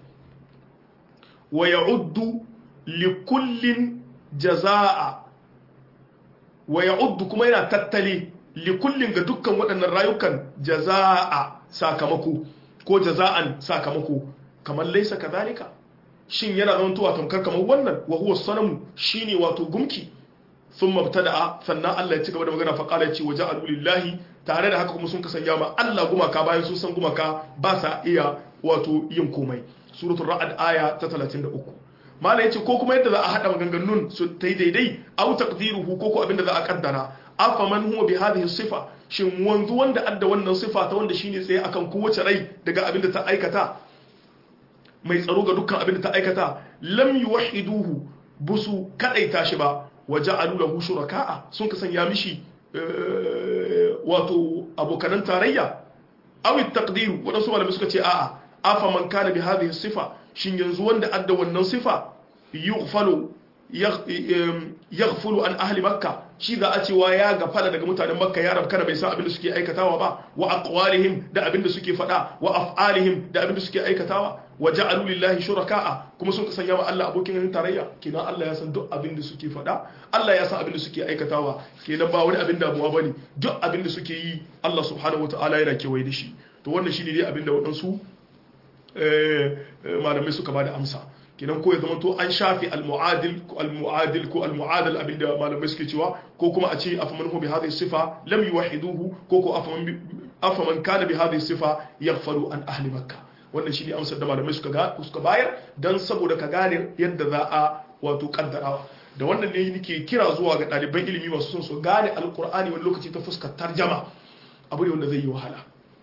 wa ya'uddu li kullin jazaa wa ya'uddu kuma yana tattali li kullin ga dukkan waɗannan rayukan jazaa sakamako ko jaza'an sakamako kamar laisa kadhalika shin yana zamantowa tamkar kamar wannan wa huwa sanamu shine wato gumki thumma btada'a sannan Allah ya ci gaba da magana fa qala ce waja'alu lillahi tare da haka kuma sun kasanya ma Allah gumaka bayan sun san gumaka ba sa iya wato yin komai suratul ra'd aya ta 33 mala yace ko kuma yadda za a hada maganganun su tai daidai au taqdiruhu ko ko abinda za a kaddara afa man huwa bi hadhihi sifa shin wanzu wanda adda wannan sifa ta wanda shine tsaye akan kowace rai daga abinda ta aikata mai tsaro ga dukkan abinda ta aikata lam yuwahiduhu busu kadaita shi ba waja'alu lahu shuraka'a sun ka sanya mishi wato abokanan tarayya aw taqdiru wadansu malamai suka ce a'a afa man kana bi hadhihi sifa shin yanzu wanda adda wannan sifa yughfalu yaghfulu an ahli makka shi za a cewa ya gafala daga mutanen makka ya rabkana bai san abin da suke aikatawa ba wa aqwalihim da abin da suke faɗa wa af'alihim da abin da suke aikatawa wa ja'alu lillahi shuraka'a kuma sun sanya wa Allah abokin yin tarayya kenan Allah ya san duk abin da suke faɗa Allah ya san abin da suke aikatawa kenan ba wani abin damuwa bane duk abin da suke yi Allah subhanahu wataala yana kewaye da shi to wannan shine dai abin da waɗansu malamai suka bada amsa kenan ko ya zama to an shafi al-mu'adil ko al-mu'adil ko al-mu'adil abinda malamai suke cewa ko kuma a ce afaman hu bi hadhihi sifa lam yuwahiduhu ko ko afaman afaman kana bi hadhihi sifa yaghfalu an ahli makkah wannan shine amsar da malamai suka ga suka bayar dan saboda ka gane yadda za a wato kaddarawa da wannan ne nake kira zuwa ga ɗaliban ilimi masu son su gane alkur'ani wani lokaci ta fuskar tarjama abu ne wanda zai yi wahala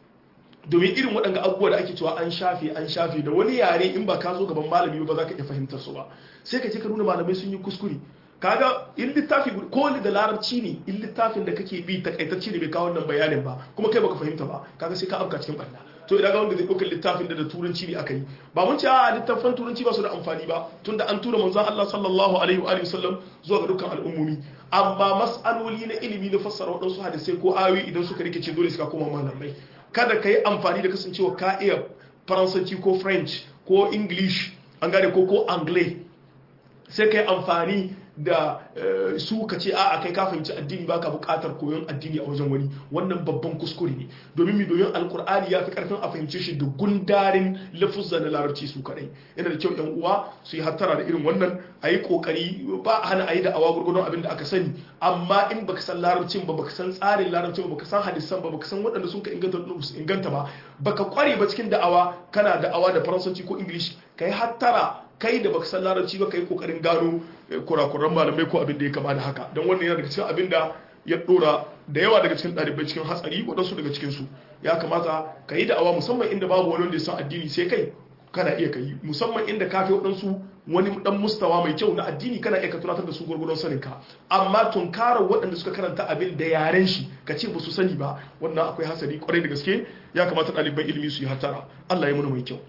domin irin waɗanda abubuwa da ake cewa an shafe an shafe da wani yare in ba ka zo gaban malami ba za ka iya fahimtar su ba sai ka ce ka nuna malamai sun yi kuskure kaga in littafi ko da larabci ne in littafin da kake bi takaitacce ne bai kawo wannan bayanin ba kuma kai baka fahimta ba kaga sai ka afka cikin barna to idan ga wanda zai ɗaukar littafin da da turanci ne aka yi ba mun ce a littafin turanci ba su da amfani ba tunda an tura manzon Allah sallallahu alaihi wa alihi wasallam zuwa ga dukkan al'ummomi amma mas'aloli na ilimi na fassara waɗansu hadisai ko ayoyi idan suka rikice dole suka koma malamai kada ka yi amfani da kasancewa ka iya faransanci ko french ko english an gane ko ko anglais sai ka yi amfani da su ka ce a kai ka fahimci addini baka bukatar koyon addini a wajen wani wannan babban kuskure ne domin mi domin alkur'ani ya fi karfin a fahimce shi da gundarin lafuzza na larabci su kadai yana da kyau yan uwa su yi hattara da irin wannan a yi kokari ba a hana a yi da awa gurgurdon abin da aka sani amma in baka san larabcin ba baka san tsarin larabcin ba baka san hadisan ba baka san waɗanda sun ka inganta inganta ba baka kware ba cikin da'awa kana da'awa da faransanci ko english ka yi hattara kai da baka san larabci ba kai kokarin gano kurakuran malamai ko abin da ya kama da haka don wannan yana daga cikin abin da ya dora da yawa daga cikin ɗalibai cikin hatsari waɗansu daga cikin su ya kamata ka yi da'awa musamman inda babu wani wanda ya san addini sai kai kana iya kai musamman inda ka fi waɗansu wani dan mustawa mai kyau na addini kana iya ka tunatar da su gurgurdon sanin ka amma tunkarar waɗanda suka karanta abin da yaren shi ka ce ba su sani ba wannan akwai hasari kwarai da gaske ya kamata ɗaliban ilimi su yi hatara Allah ya muna mai kyau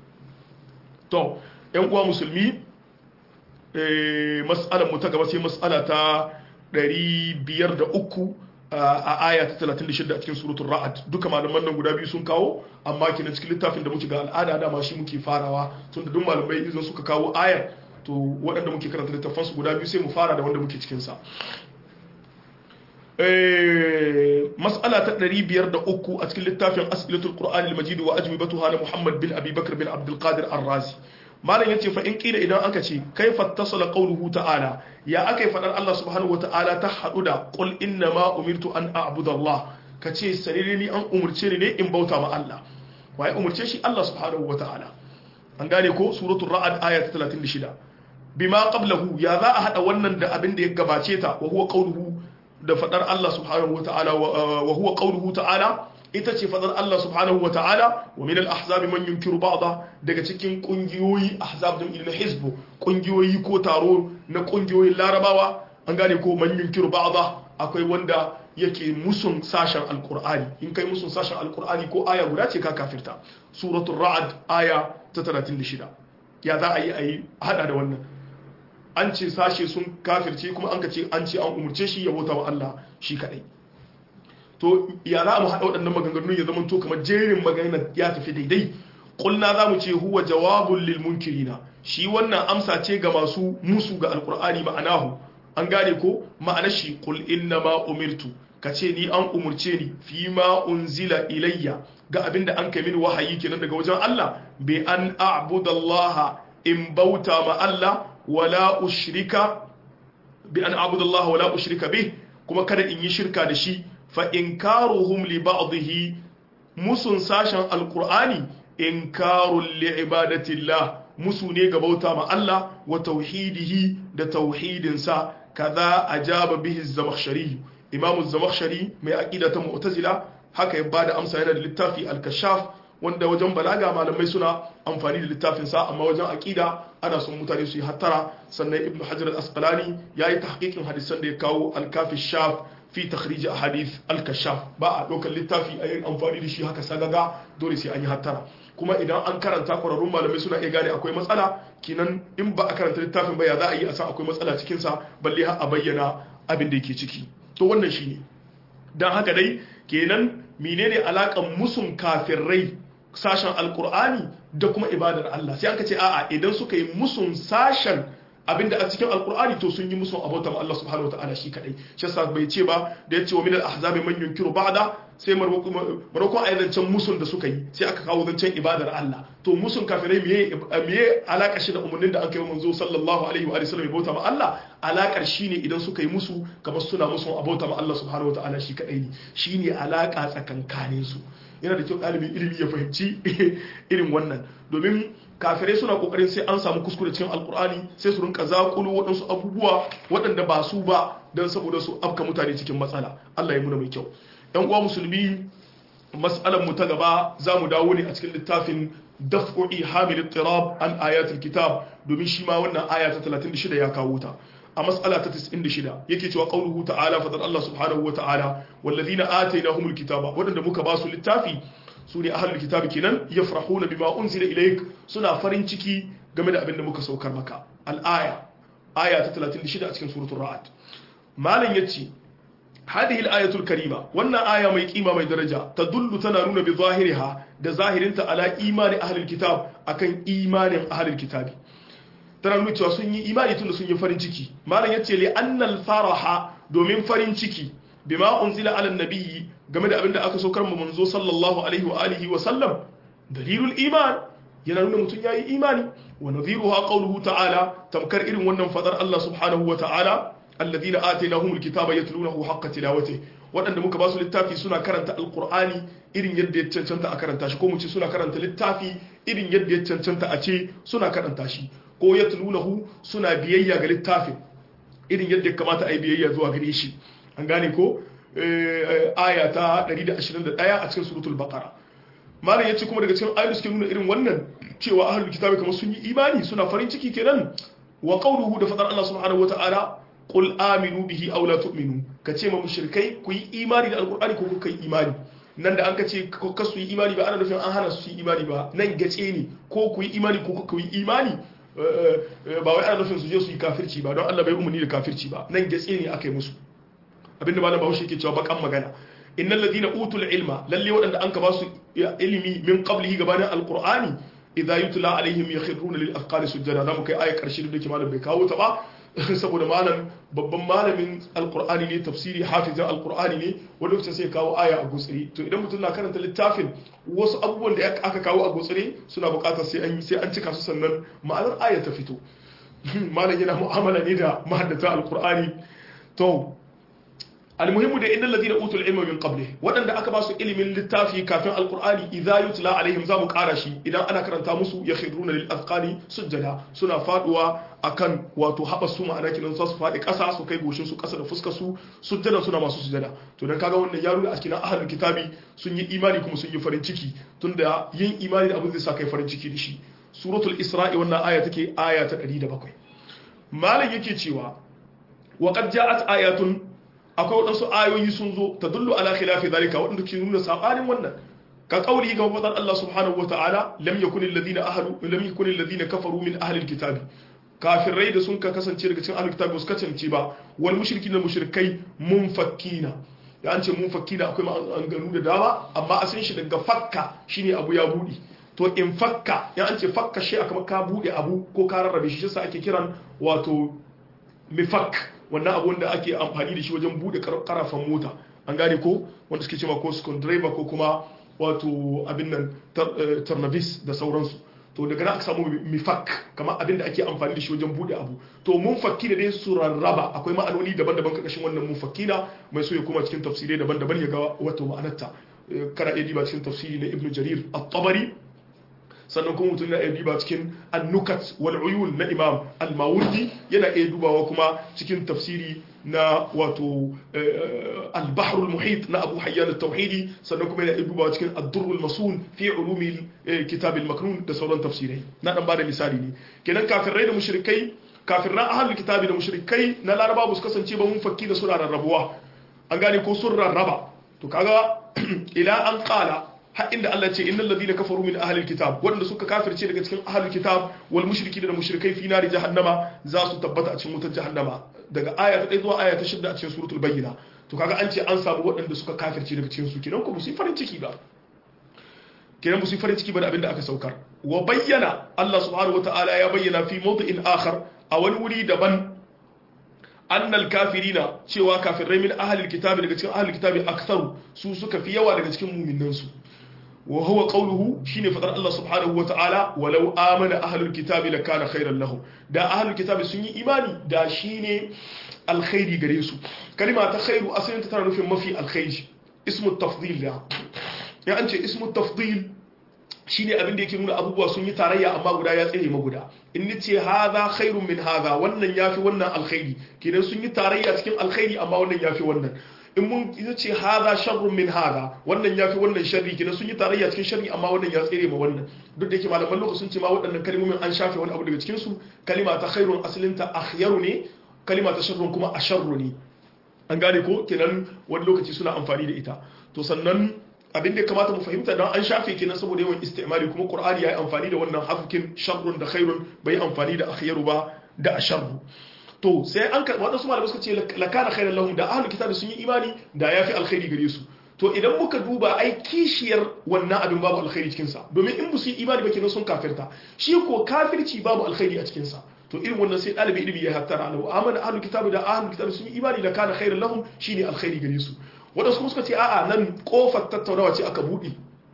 to yan uwa musulmi mas'alar mu ta gaba sai mas'ala ta 503 a aya ta 36 a cikin suratul ra'ad duka malaman nan guda biyu sun kawo amma kina cikin littafin da muke ga al'ada dama shi muke farawa tunda duk malamai idan suka kawo ayar to waɗanda muke karanta littafan su guda biyu sai mu fara da wanda muke cikin sa mas'ala ta 503 a cikin littafin as'ilatul qur'an al-majid wa ajwibatuha na muhammad bin abi bakr bin abdul qadir ar-razi malam yace fa in kila idan aka ce kaifa tasala qawluhu ta'ala ya akai fadar Allah subhanahu wa ta'ala ta hadu da qul inna ma umirtu an a'budu Allah kace sarere ni an umurce ni ne in bauta ma Allah waye umurce shi Allah subhanahu wa ta'ala an gane ko suratul ra'd aya ta 36 bima qablahu ya za a hada wannan da abin da ya gabace ta wa huwa qawluhu da fadar Allah subhanahu wa ta'ala wa huwa qawluhu ta'ala ita ce fadar Allah subhanahu wa ta'ala wa min al-ahzabi man yunkiru ba'da daga cikin kungiyoyi ahzab din ilmi hizbu kungiyoyi ko taro na kungiyoyin larabawa an gane ko man yunkiru ba'da akwai wanda yake musun sashen alqur'ani in kai musun sashen alqur'ani ko aya guda ce ka kafirta suratul ra'd aya ta 36 ya za a yi a yi hada da wannan an ce sashe sun kafirce kuma an ka ce an ce an umurce shi ya bauta wa Allah shi kadai to ya za mu haɗa waɗannan maganganun ya zama to kamar jerin magana ya tafi daidai ƙulna za mu ce huwa jawabun lil munkirina shi wannan amsa ce ga masu musu ga alƙur'ani ma'anahu an gane ko ma'ana shi qul inna ma umirtu kace ni an umurce ni fi ma unzila ilayya ga abinda an kai mini wahayi kenan daga wajen Allah bi an a'budallaha in bauta ma Allah wala ushrika bi an a'budallaha wala ushrika bih kuma kada in yi shirka da shi fa inkaruhum li ba'dihi musun sashen alqur'ani inkarul li ibadatillah musu ne ga bauta ma Allah wa tauhidihi da tauhidinsa kaza ajaba bihi az-zamakhshari imamu az-zamakhshari mai aqida ta mu'tazila haka ya bada amsa yana da littafi al-kashaf wanda wajen balaga malamai suna amfani da littafin sa amma wajen aqida ana son mutane su yi hattara sannan ibn hajar al-asqalani yayi tahqiqin hadisan da ya kawo al-kafi shaf fi takhrij ahadith al-kashaf ba a dokar littafi a yin amfani da shi haka sagaga dole sai an yi hattara kuma idan an karanta ƙwararrun malamai suna iya gane akwai matsala kinan in ba a karanta littafin ba ya za a yi a san akwai matsala cikinsa balle har a bayyana abin da yake ciki to wannan shi ne don haka dai kenan menene alaƙan musun kafirai sashen alkur'ani da kuma ibadar Allah sai aka ce a'a idan suka yi musun sashen abinda a cikin alkur'ani to sun yi musun abota ma Allah subhanahu wataala shi kadai shi yasa bai ce ba da ya ce wa min al-ahzabi man yunkiru ba'da sai maroko a zancen musun da suka yi sai aka kawo zancen ibadar Allah to musun kafirai miye miye alaka shi da umarnin da aka yi manzo sallallahu alaihi wa sallam bauta ma Allah alakar shine idan suka yi musu kamar suna musun abota ma Allah subhanahu wataala shi kadai ne shine alaka tsakankanin su yana da kyau ɗalibin ilimi ya fahimci irin wannan domin kafirai suna kokarin sai an samu kuskure cikin alkur'ani sai su rinka zakulu waɗansu abubuwa waɗanda ba su ba don saboda su afka mutane cikin matsala Allah ya muna mai kyau yan uwa musulmi mas'alar mu ta gaba za mu dawo ne a cikin littafin daf'u'i hamil tirab an ayatul kitab domin shi ma wannan aya ta 36 ya kawo ta a mas'ala ta 96 yake cewa qauluhu ta'ala fadar Allah subhanahu wa ta'ala wallazina atainahumul kitaba wadanda muka ba su littafi su ne ahlul kitabi kenan yafrahuna bima unzila ilayk suna farin ciki game da abin da muka saukar maka al-aya aya ta 36 a cikin suratul ra'd malam yace هذه الآية الكريمة وانا آية مي قيمة مي درجة تدل تنانون بظاهرها ده ظاهر انت على إيمان أهل الكتاب أكن إيمان أهل الكتاب تنانون cewa sun yi imani tun da sun yi farin ciki malam yace li annal faraha domin farin ciki bima unzila ala nabiyyi game da abinda aka saukar mu manzo sallallahu alaihi wa alihi wa sallam dalilul iman yana nuna mutum yayi imani wa nadhiruha qawluhu ta'ala tamkar irin wannan fadar Allah subhanahu wa ta'ala alladhina atainahumul kitaba yatlunahu haqqa tilawatihi waɗanda muka ba su littafi suna karanta alqur'ani irin yadda ya cancanta a karanta shi ko mu ce suna karanta littafi irin yadda ya cancanta a ce suna karanta shi ko yatlunahu suna biyayya ga littafin irin yadda ya kamata a yi biyayya zuwa gare shi an gane ko aya ta 121 a cikin suratul baqara malam yace kuma daga cikin ayoyi suke nuna irin wannan cewa ahlul kitabi kamar sun yi imani suna farin ciki kenan wa qawluhu da fadar Allah subhanahu wataala qul aminu bihi aw la tu'minu kace ma mushrikai ku yi imani da alqur'ani ko kuka yi imani nan da an ka ce ka su yi imani ba ana nufin an hana su yi imani ba nan gace ne ko ku yi imani ko kuka yi imani ba wai ana nufin su je su yi kafirci ba don Allah bai umarni da kafirci ba nan gace ne aka yi musu abinda malam Bahaushe yake cewa bakan magana innal ladina utul ilma lalle waɗanda an ka ba su ilimi min qablihi gabanin alqur'ani idza yutla alaihim yakhruna lil afqani sujada zamu kai ayar karshe da ke malam bai kawo ta ba saboda malam babban malamin alqur'ani ne tafsiri hafizin alqur'ani ne wani lokacin sai kawo aya a gutsire to idan mutum na karanta littafin wasu abubuwan da aka kawo a gutsire suna buƙatar sai an yi sai an cika su sannan ma'anar aya ta fito malam yana mu'amala ne da mahaddata alqur'ani to almuhimmu da innal ladina utul ilma min qabli wadanda aka ba su ilimin littafi kafin alqur'ani idza yutla alaihim zamu kara shi idan ana karanta musu yakhruna lil azqani sujjada suna faduwa akan wato haba su ma'ana kinan su fadi kasa su kai goshin su kasa da fuskar su sujjada suna masu sujjada to dan kaga wannan yaro a cikin ahlul kitabi sun yi imani kuma sun yi farin ciki tunda yin imani da abin zai sa kai farin ciki da shi suratul isra'i wannan aya take aya ta 107 malam yake cewa wa qad ja'at ayatun akwai waɗansu ayoyi sun zo ta dullu ala khilafi zalika waɗanda ke nuna sabanin wannan ka kauli ga fadar Allah subhanahu wa ta'ala lam yakun alladhina ahadu lam yakun alladhina kafaru min ahli alkitabi kafirai da sun ka kasance daga cikin ahli alkitabi su kasance ba wal mushrikina mushrikai munfakkina da an ce munfakkina akwai maganganu da dama amma asalin shi daga fakka shine abu ya budi to in fakka ya an ce fakka shi aka ka bude abu ko ka rarrabe shi shi ake kiran wato mifak wannan abu wanda ake amfani da shi wajen bude karafan mota an gane ko wanda suke cewa ko driver ko kuma wato abin nan tarnavis da sauransu to daga nan aka samu mifak kamar abin da ake amfani da shi wajen bude abu to mun fakki da dai su rarraba akwai ma'anoni daban-daban karkashin wannan mun fakki na mai so ya koma cikin tafsirai daban-daban ya ga wato ma'anarta kana iya diba cikin tafsiri na ibnu jarir at-tabari sannan kuma mutum yana iya duba cikin annukat wal uyun na imam al-mawardi yana iya dubawa kuma cikin tafsiri na wato al-bahr al-muhit na abu hayyan at-tauhidi sannan kuma yana iya dubawa cikin ad-durr al-masun fi ulumi kitab al-maknun da sauran tafsirai na dan bada misali ne kenan kafirai da mushrikai kafiran ahlul kitabi da mushrikai na laraba ba su kasance ba mun fakki da suna rarrabuwa an gane ko sun rarraba to kaga ila an qala har inda Allah ce innal ladina kafaru min ahlil kitab wanda suka kafirce daga cikin ahlul kitab wal mushriki da mushrikai fi nari jahannama za su tabbata a cikin wutar jahannama daga aya ta 1 zuwa aya ta 6 a cikin suratul bayyina to kaga an ce an samu waɗanda suka kafirce daga cikin su kenan ko musu farin ciki ba kenan musu farin ciki ba da abinda aka saukar wa bayyana Allah subhanahu wataala ya bayyana fi mawdi'in akhar a wani wuri daban annal kafirina cewa kafirai min ahlil kitabi daga cikin ahlil kitabi aktharu su suka fi yawa daga cikin mu'minan su wa huwa qawluhu shine fadar Allah subhanahu wa ta'ala walau amana ahlul kitabi lakana khairan lahum da ahlul kitabi sun yi imani da shine alkhairi gare su kalima ta khairu asalin ta tana nufin mafi alkhairi ismu tafdil da ya an ce ismu tafdil shine abin da yake nuna abubuwa sun yi tarayya amma guda ya tsere maguda in ni ce haza khairun min haza wannan yafi wannan alkhairi kenan sun yi tarayya cikin alkhairi amma wannan yafi wannan in mun ce haza sharrun min haza wannan yafi wannan sharri kenan sun yi tarayya cikin sharri amma wannan ya tsere ma wannan duk da yake malaman lokaci sun ce ma waɗannan kalmomin an shafe wani abu daga cikin su kalima ta khairun asalinta akhyaru ne kalima ta sharrun kuma asharru ne an gane ko kenan wani lokaci suna amfani da ita to sannan abin da ya kamata mu fahimta don an shafe kenan saboda yawan istimali kuma qur'ani yayi amfani da wannan hafukin sharrun da khairun bai amfani da akhyaru ba da asharru to sai an karɓi waɗansu malamai suka ce lakana khairan lahum da ahlul kitabi sun yi imani da yafi alkhairi gare su to idan muka duba ai kishiyar wannan abin babu alkhairi cikin sa domin in su yi imani ba kenan sun kafirta shi ko kafirci babu alkhairi a cikin sa to irin wannan sai ɗalibi ilimi ya hattara lahu amana ahlul kitabi da ahlul kitabi sun yi imani da kana khairan lahum shine alkhairi gare su waɗansu kuma suka ce a'a nan kofar tattaunawa ce aka buɗe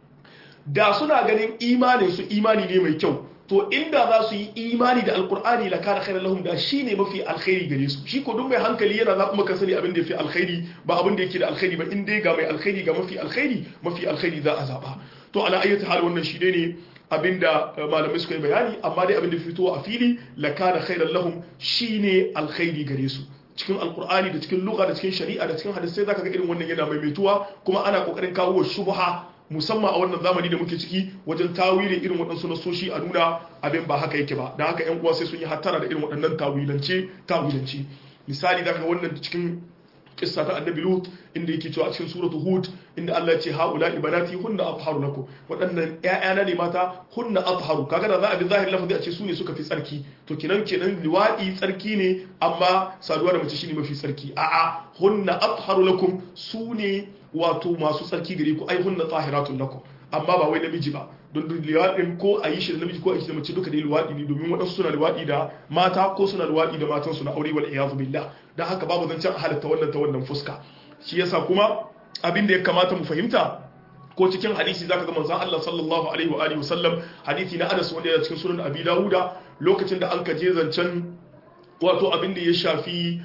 da suna ganin imanin su imani ne mai kyau to inda za su yi imani da alkur'ani la kana khairan lahum da shine mafi alkhairi gare su shi ko duk mai hankali yana za kuma ka sani abin da yafi alkhairi ba abin da yake da alkhairi ba in dai ga mai alkhairi ga mafi alkhairi mafi alkhairi za a zaba to ala ayyata hal wannan shi ne abinda malamai suka yi bayani amma dai abin da fito a fili la kana khairan lahum shine alkhairi gare su cikin alkur'ani da cikin lugha da cikin shari'a da cikin hadisai zaka ga irin wannan yana maimaituwa kuma ana kokarin kawo shubha musamman a wannan zamani da muke ciki wajen tawili irin waɗansu nasoshi a nuna abin ba haka yake ba da haka yan uwa sai sun yi hattara da irin waɗannan tawilance tawilance misali zaka ga wannan cikin kissa ta annabi lut inda yake cewa a cikin suratu hud inda Allah ya ce haula ibanati hunna atharu lakum waɗannan ƴaƴana ne mata hunna atharu kaga da za a bi zahir lafazi a ce su ne suka fi tsarki to kenan kenan liwadi tsarki ne amma saduwa da mace shine mafi tsarki a'a hunna atharu lakum su ne wato masu tsarki gare ku ai hunna tahiratun lakum amma ba wai namiji ba don liwaɗin ko a yi shi da namiji ko a yi shi da mace duka dai liwaɗi ne domin waɗansu suna liwaɗi da mata ko suna liwaɗi da matan su na aure wal iyazu billah dan haka babu zancen halatta wannan ta wannan fuska shi yasa kuma abin da ya kamata mu fahimta ko cikin hadisi zaka ga manzon Allah sallallahu alaihi wa alihi wasallam hadisi na Anas wanda yana cikin sunan Abi Dawuda lokacin da an kaje zancen wato abin da ya shafi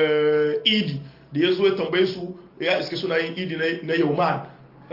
idi da ya zo ya tambaye su ya iske suna yin idi na yauman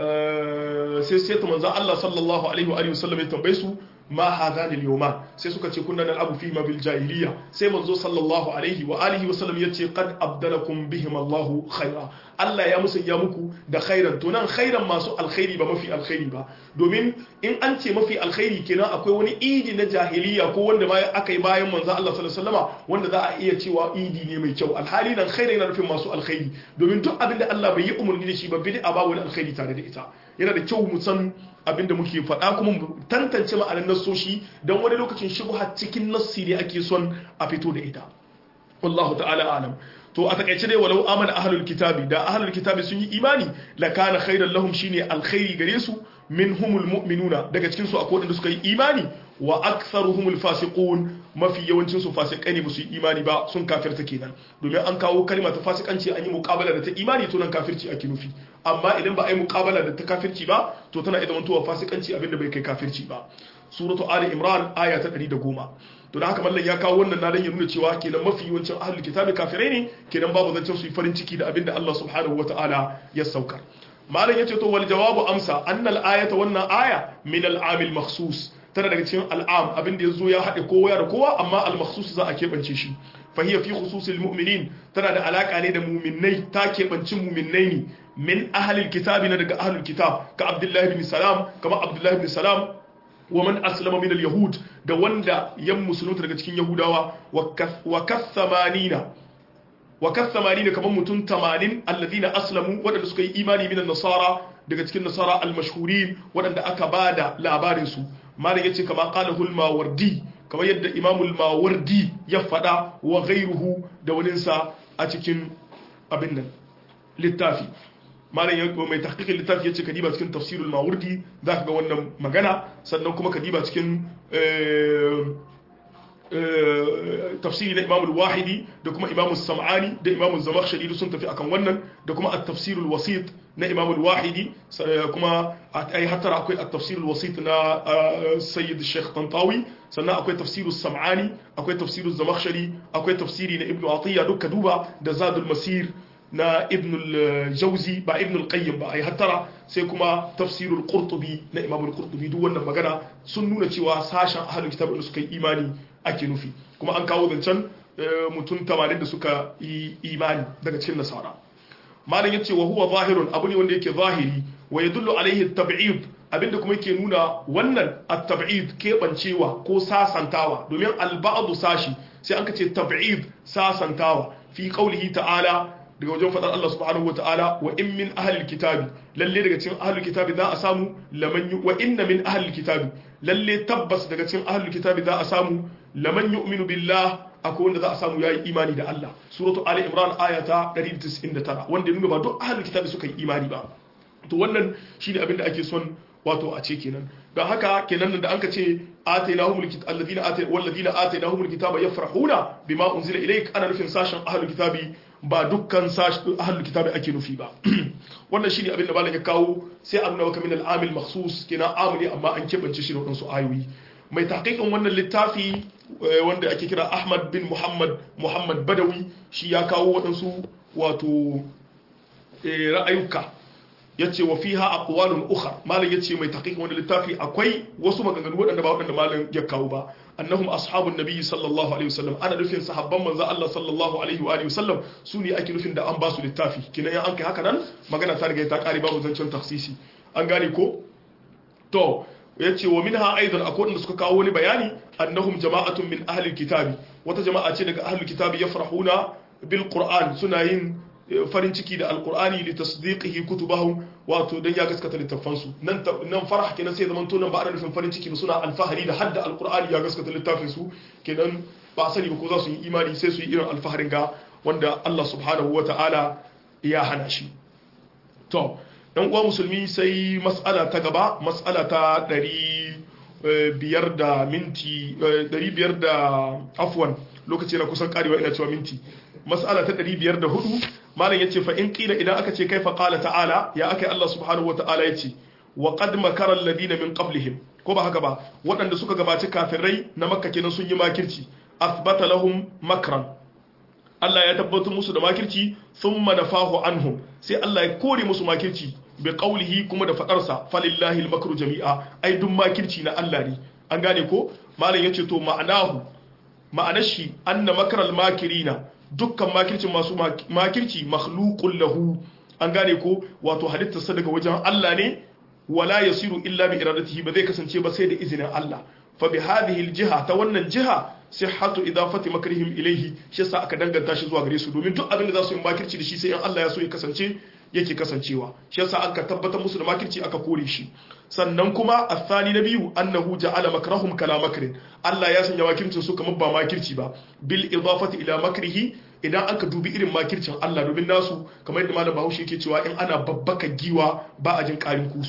sai sai ta manzo Allah sallallahu alaihi wa alihi wasallam ya tambaye su ma hadani al-yawman sai suka ce kunna nal'abu fi ma bil jahiliya sai manzo sallallahu alaihi wa alihi wasallam ya ce qad abdalakum bihim Allahu khaira Allah ya musanya muku da khairan to nan khairan masu alkhairi ba mafi alkhairi ba domin in an ce mafi alkhairi kenan akwai wani idi na jahiliya ko wanda ma aka yi bayan manzo Allah sallallahu alaihi wasallama wanda za a iya cewa idi ne mai kyau alhali nan khairan yana nufin masu alkhairi domin duk abin da Allah bai yi umarni da shi ba bid'a ba wani alkhairi tare da ita yana da kyau mu san abin da muke faɗa kuma mu tantance ma'anar nassoshi don wani lokacin shubha cikin nassi ne ake son a fito da ita wallahu ta'ala alam to a takaice dai walau amana ahlul kitabi da ahlul kitabi sun yi imani la kana khairan lahum shine alkhairi gare su minhumul mu'minuna daga cikin su akwai wanda suka yi imani wa aktharuhumul fasiqun mafi yawancin su fasikai ne ba su yi imani ba sun kafirta kenan domin an kawo kalma ta fasikanci an yi muqabala da ta imani to nan kafirci ake nufi amma idan ba a yi muqabala da ta kafirci ba to tana idan mutuwa fasikanci abinda bai kai kafirci ba suratu ali imran aya ta 110 to da haka mallan ya kawo wannan na dan ya nuna cewa kenan mafi yawancin ahlul kitabi kafirai ne kenan babu zancen su yi farin ciki da abinda Allah subhanahu wataala ya saukar malam yace to wal jawabu amsa annal ayata wannan aya min al amil makhsus tana daga cikin al'am abinda yazo ya haɗe kowa da kowa amma al makhsus za a keɓance shi fa hiya fi khususil mu'minin tana da alaka ne da mu'minnai ta keɓanci mu'minnai ne min ahlil kitabi na daga ahlul kitab ka abdullahi bin salam kama abdullahi bin salam wa man aslama min al-yahud da wanda yan musulunta daga cikin yahudawa wa kathamanina wa kathamanina kaman mutum 80 alladhina aslamu wadanda suka yi imani min nasara daga cikin nasara al-mashhurin wadanda aka bada labarin su malam yace kama qala al-mawardi kamar yadda imam al-mawardi ya fada wa ghayruhu da waninsa a cikin abin nan littafi malam ya mai tahqiqin littafi yace kadiba cikin tafsirul mawardi zaka ga wannan magana sannan kuma kadiba cikin tafsiri na imamul wahidi da kuma imamul sam'ani da imamul zamakhshari sun tafi akan wannan da kuma at-tafsirul wasit na imamul wahidi kuma ai hattara akwai at-tafsirul wasit na sayyid sheikh tantawi sannan akwai tafsirul sam'ani akwai tafsirul zamakhshari akwai tafsiri na ibnu atiya duka duba da zadul masir na ibn al-jawzi ba ibn al-qayyim ba ai hattara sai kuma tafsirul qurtubi na imam al-qurtubi duk wannan magana sun nuna cewa sashen ahlul kitab da suka yi imani ake nufi kuma an kawo zancen mutum 80 da suka yi imani daga cikin nasara malam yace wa huwa zahirun abu ne wanda yake zahiri wa yadullu alaihi at-tab'id abinda kuma yake nuna wannan at-tab'id kebancewa ko sasantawa domin al-ba'd sashi sai an ce tab'id sasantawa fi qawlihi ta'ala daga wajen faɗar Allah subhanahu wa ta'ala wa in min ahlil kitabi lalle daga cikin ahlil kitabi za a samu laman wa inna min ahlil kitabi lalle tabbas daga cikin ahlil kitabi za a samu laman yu'minu billah akwai wanda za a samu yayi imani da Allah suratu ali imran ayata 199 wanda nuna ba duk ahlil kitabi suka yi imani ba to wannan shine abin da ake son wato a ce kenan don haka kenan da anka ce atainahumul kitab alladhina atay walladhina atainahumul kitaba yafrahuna bima unzila ilayk ana nufin sashen ahlul kitabi ba dukkan sashen ahlul kitabi ake nufi ba wannan shine abin da malam ya kawo sai an nuna maka min al-amil makhsus kenan amili amma an kebance shi da wadansu ayoyi mai tahqiqin wannan littafi wanda ake kira Ahmad bin Muhammad Muhammad Badawi shi ya kawo wadansu wato ra'ayuka yace wa fiha aqwalun ukhra malam yace mai tahqiq wani littafi akwai wasu maganganu wadanda ba wadanda malam ya kawo ba annahum ashabun nabi sallallahu alaihi wasallam ana nufin sahabban manzo Allah sallallahu alaihi wa alihi wasallam su ne ake nufin da an ba su littafi kinan an kai haka nan magana ta riga ta kare babu zancen tafsisi an gane ko to yace wa minha aidan akwai wanda suka kawo wani bayani annahum jama'atun min ahli alkitabi wata jama'a ce daga ahli alkitabi yafrahuna bil qur'an suna yin farin ciki da alkur'ani li tasdiqihi kutubahum wato dan ya gaskata littafan su nan nan farah kenan sai zaman to nan ba ana nufin farin ciki ba suna alfahari da hadda alkur'ani ya gaskata littafin su kenan ba sani ba ko za su yi imani sai su yi irin alfaharin ga wanda Allah subhanahu wata'ala ya hana shi to dan uwa musulmi sai mas'ala ta gaba mas'ala ta 500 da minti 500 da afwan lokaci na kusan karewa ina cewa minti mas'ala ta 504 malam yace fa in qila idan aka ce kaifa qala ta'ala ya akai Allah subhanahu wa ta'ala yace wa qad makara alladhina min qablihim ko ba haka ba waɗanda suka gabaci kafirai na makka kenan sun yi makirci athbata lahum makran Allah ya tabbatar musu da makirci thumma nafahu anhum sai Allah ya kore musu makirci bi qawlihi kuma da fadarsa falillahi al-makru jami'a ai duk makirci na Allah ne an gane ko malam yace to ma'anahu ma'anar shi anna makral makirina dukkan makircin masu makirci makhluqun lahu an gane ko wato halittarsa daga wajen Allah ne wala yasiru illa bi iradatihi ba zai kasance ba sai da izinin Allah fa bi hadhihi aljiha ta wannan jiha sihhatu idafati makrihim ilayhi shi yasa aka danganta shi zuwa gare su domin duk abin da za su yi makirci da shi sai in Allah ya so ya kasance yake kasancewa shi yasa aka tabbatar musu da makirci aka kore shi sannan kuma athani na biyu annahu ja'ala makrahum kala makrin Allah ya sanya makircin su kamar ba makirci ba bil idafati ila makrihi idan aka dubi irin makircin Allah domin nasu kamar yadda malam Bahaushe yake cewa in ana babbaka giwa ba a jin karin kusu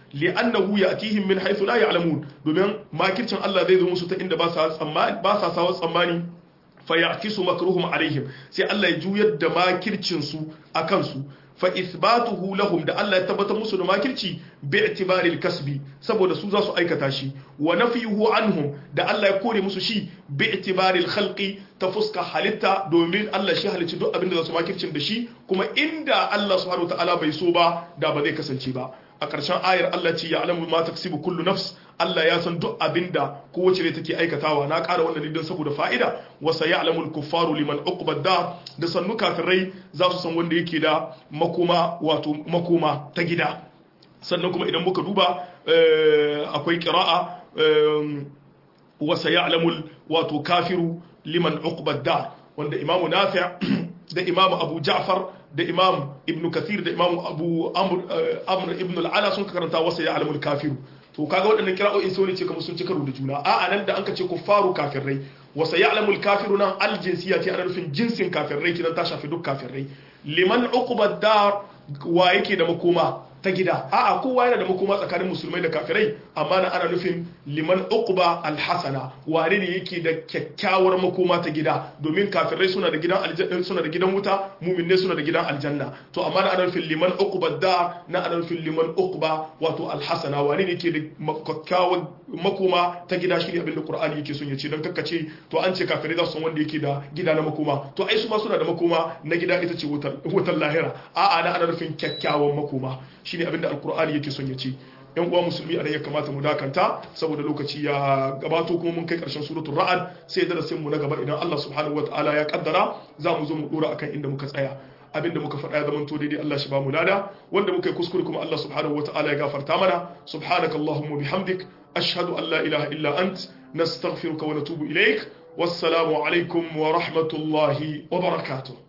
li'annahu ya'tihim min haythu la ya'lamun domin makircin Allah zai zo musu ta inda ba sa tsammani ba sa sawa tsammani fa ya'tisu makruhum alaihim sai Allah ya juyar da makircin su akan su fa ithbatuhu lahum da Allah ya tabbatar musu da makirci bi i'tibaril kasbi saboda su za su aikata shi wa nafiyuhu anhum da Allah ya kore musu shi bi i'tibaril khalqi ta fuska halitta domin Allah shi halicci duk abin da za su makircin da shi kuma inda Allah subhanahu wataala bai so ba da ba zai kasance ba a ƙarshen ayar Allah ce ya alamu ma taksibu kullu nafs Allah ya san duk abinda kowace ne take aikatawa na ƙara wannan don saboda fa'ida wa sayalamu al-kuffaru liman uqbad da da sannu kafirai za su san wanda yake da makoma wato makoma ta gida sannan kuma idan muka duba akwai qira'a wa sayalamu wato kafiru liman uqbad da wanda imamu nafi' da imamu abu ja'far da imam ibn kathir da imam abu amr ibn al'ala sun karanta wasa ya alamul kafiru to kaga waɗannan kira'o'in sai wani ce kamar sun ci karo da juna a'a nan da an ka ce kuffaru kafirai wasa ya alamul kafiru nan aljinsiya ce ana nufin jinsin kafirai kidan ta shafi duk kafirai liman uqba dar wa yake da makoma ta gida a'a kowa yana da makoma tsakanin musulmai da kafirai amma na ana nufin liman uqba alhasana wane ne yake da kyakkyawar makoma ta gida domin kafirai suna da gidan aljanna suna da gidan wuta mu'minne suna da gidan aljanna to amma na ana nufin liman uqba da na ana nufin liman uqba wato alhasana wane ne yake da kyakkyawar makoma ta gida shi ne abin da qur'ani yake son ya ce dan kakkace to an ce kafirai za su san wanda yake da gida na makoma to ai su ma suna da makoma na gida ita ce wutar lahira a'a na ana nufin kyakkyawan makoma shine abin da alkur'ani yake son ya ce yan uwa musulmi a ya kamata mu dakanta saboda lokaci ya gabato kuma mun kai karshen suratul ra'ad sai darasin mu na gaba idan Allah subhanahu wataala ya kaddara za mu zo mu dora akan inda muka tsaya abinda muka faɗa ya zama to daidai Allah shi ba mu lada wanda muka yi kuskure kuma Allah subhanahu wataala ya gafarta mana subhanakallahumma bihamdik ashhadu an la ilaha illa ant nastaghfiruka wa natubu ilaik wassalamu alaikum wa rahmatullahi wa barakatuh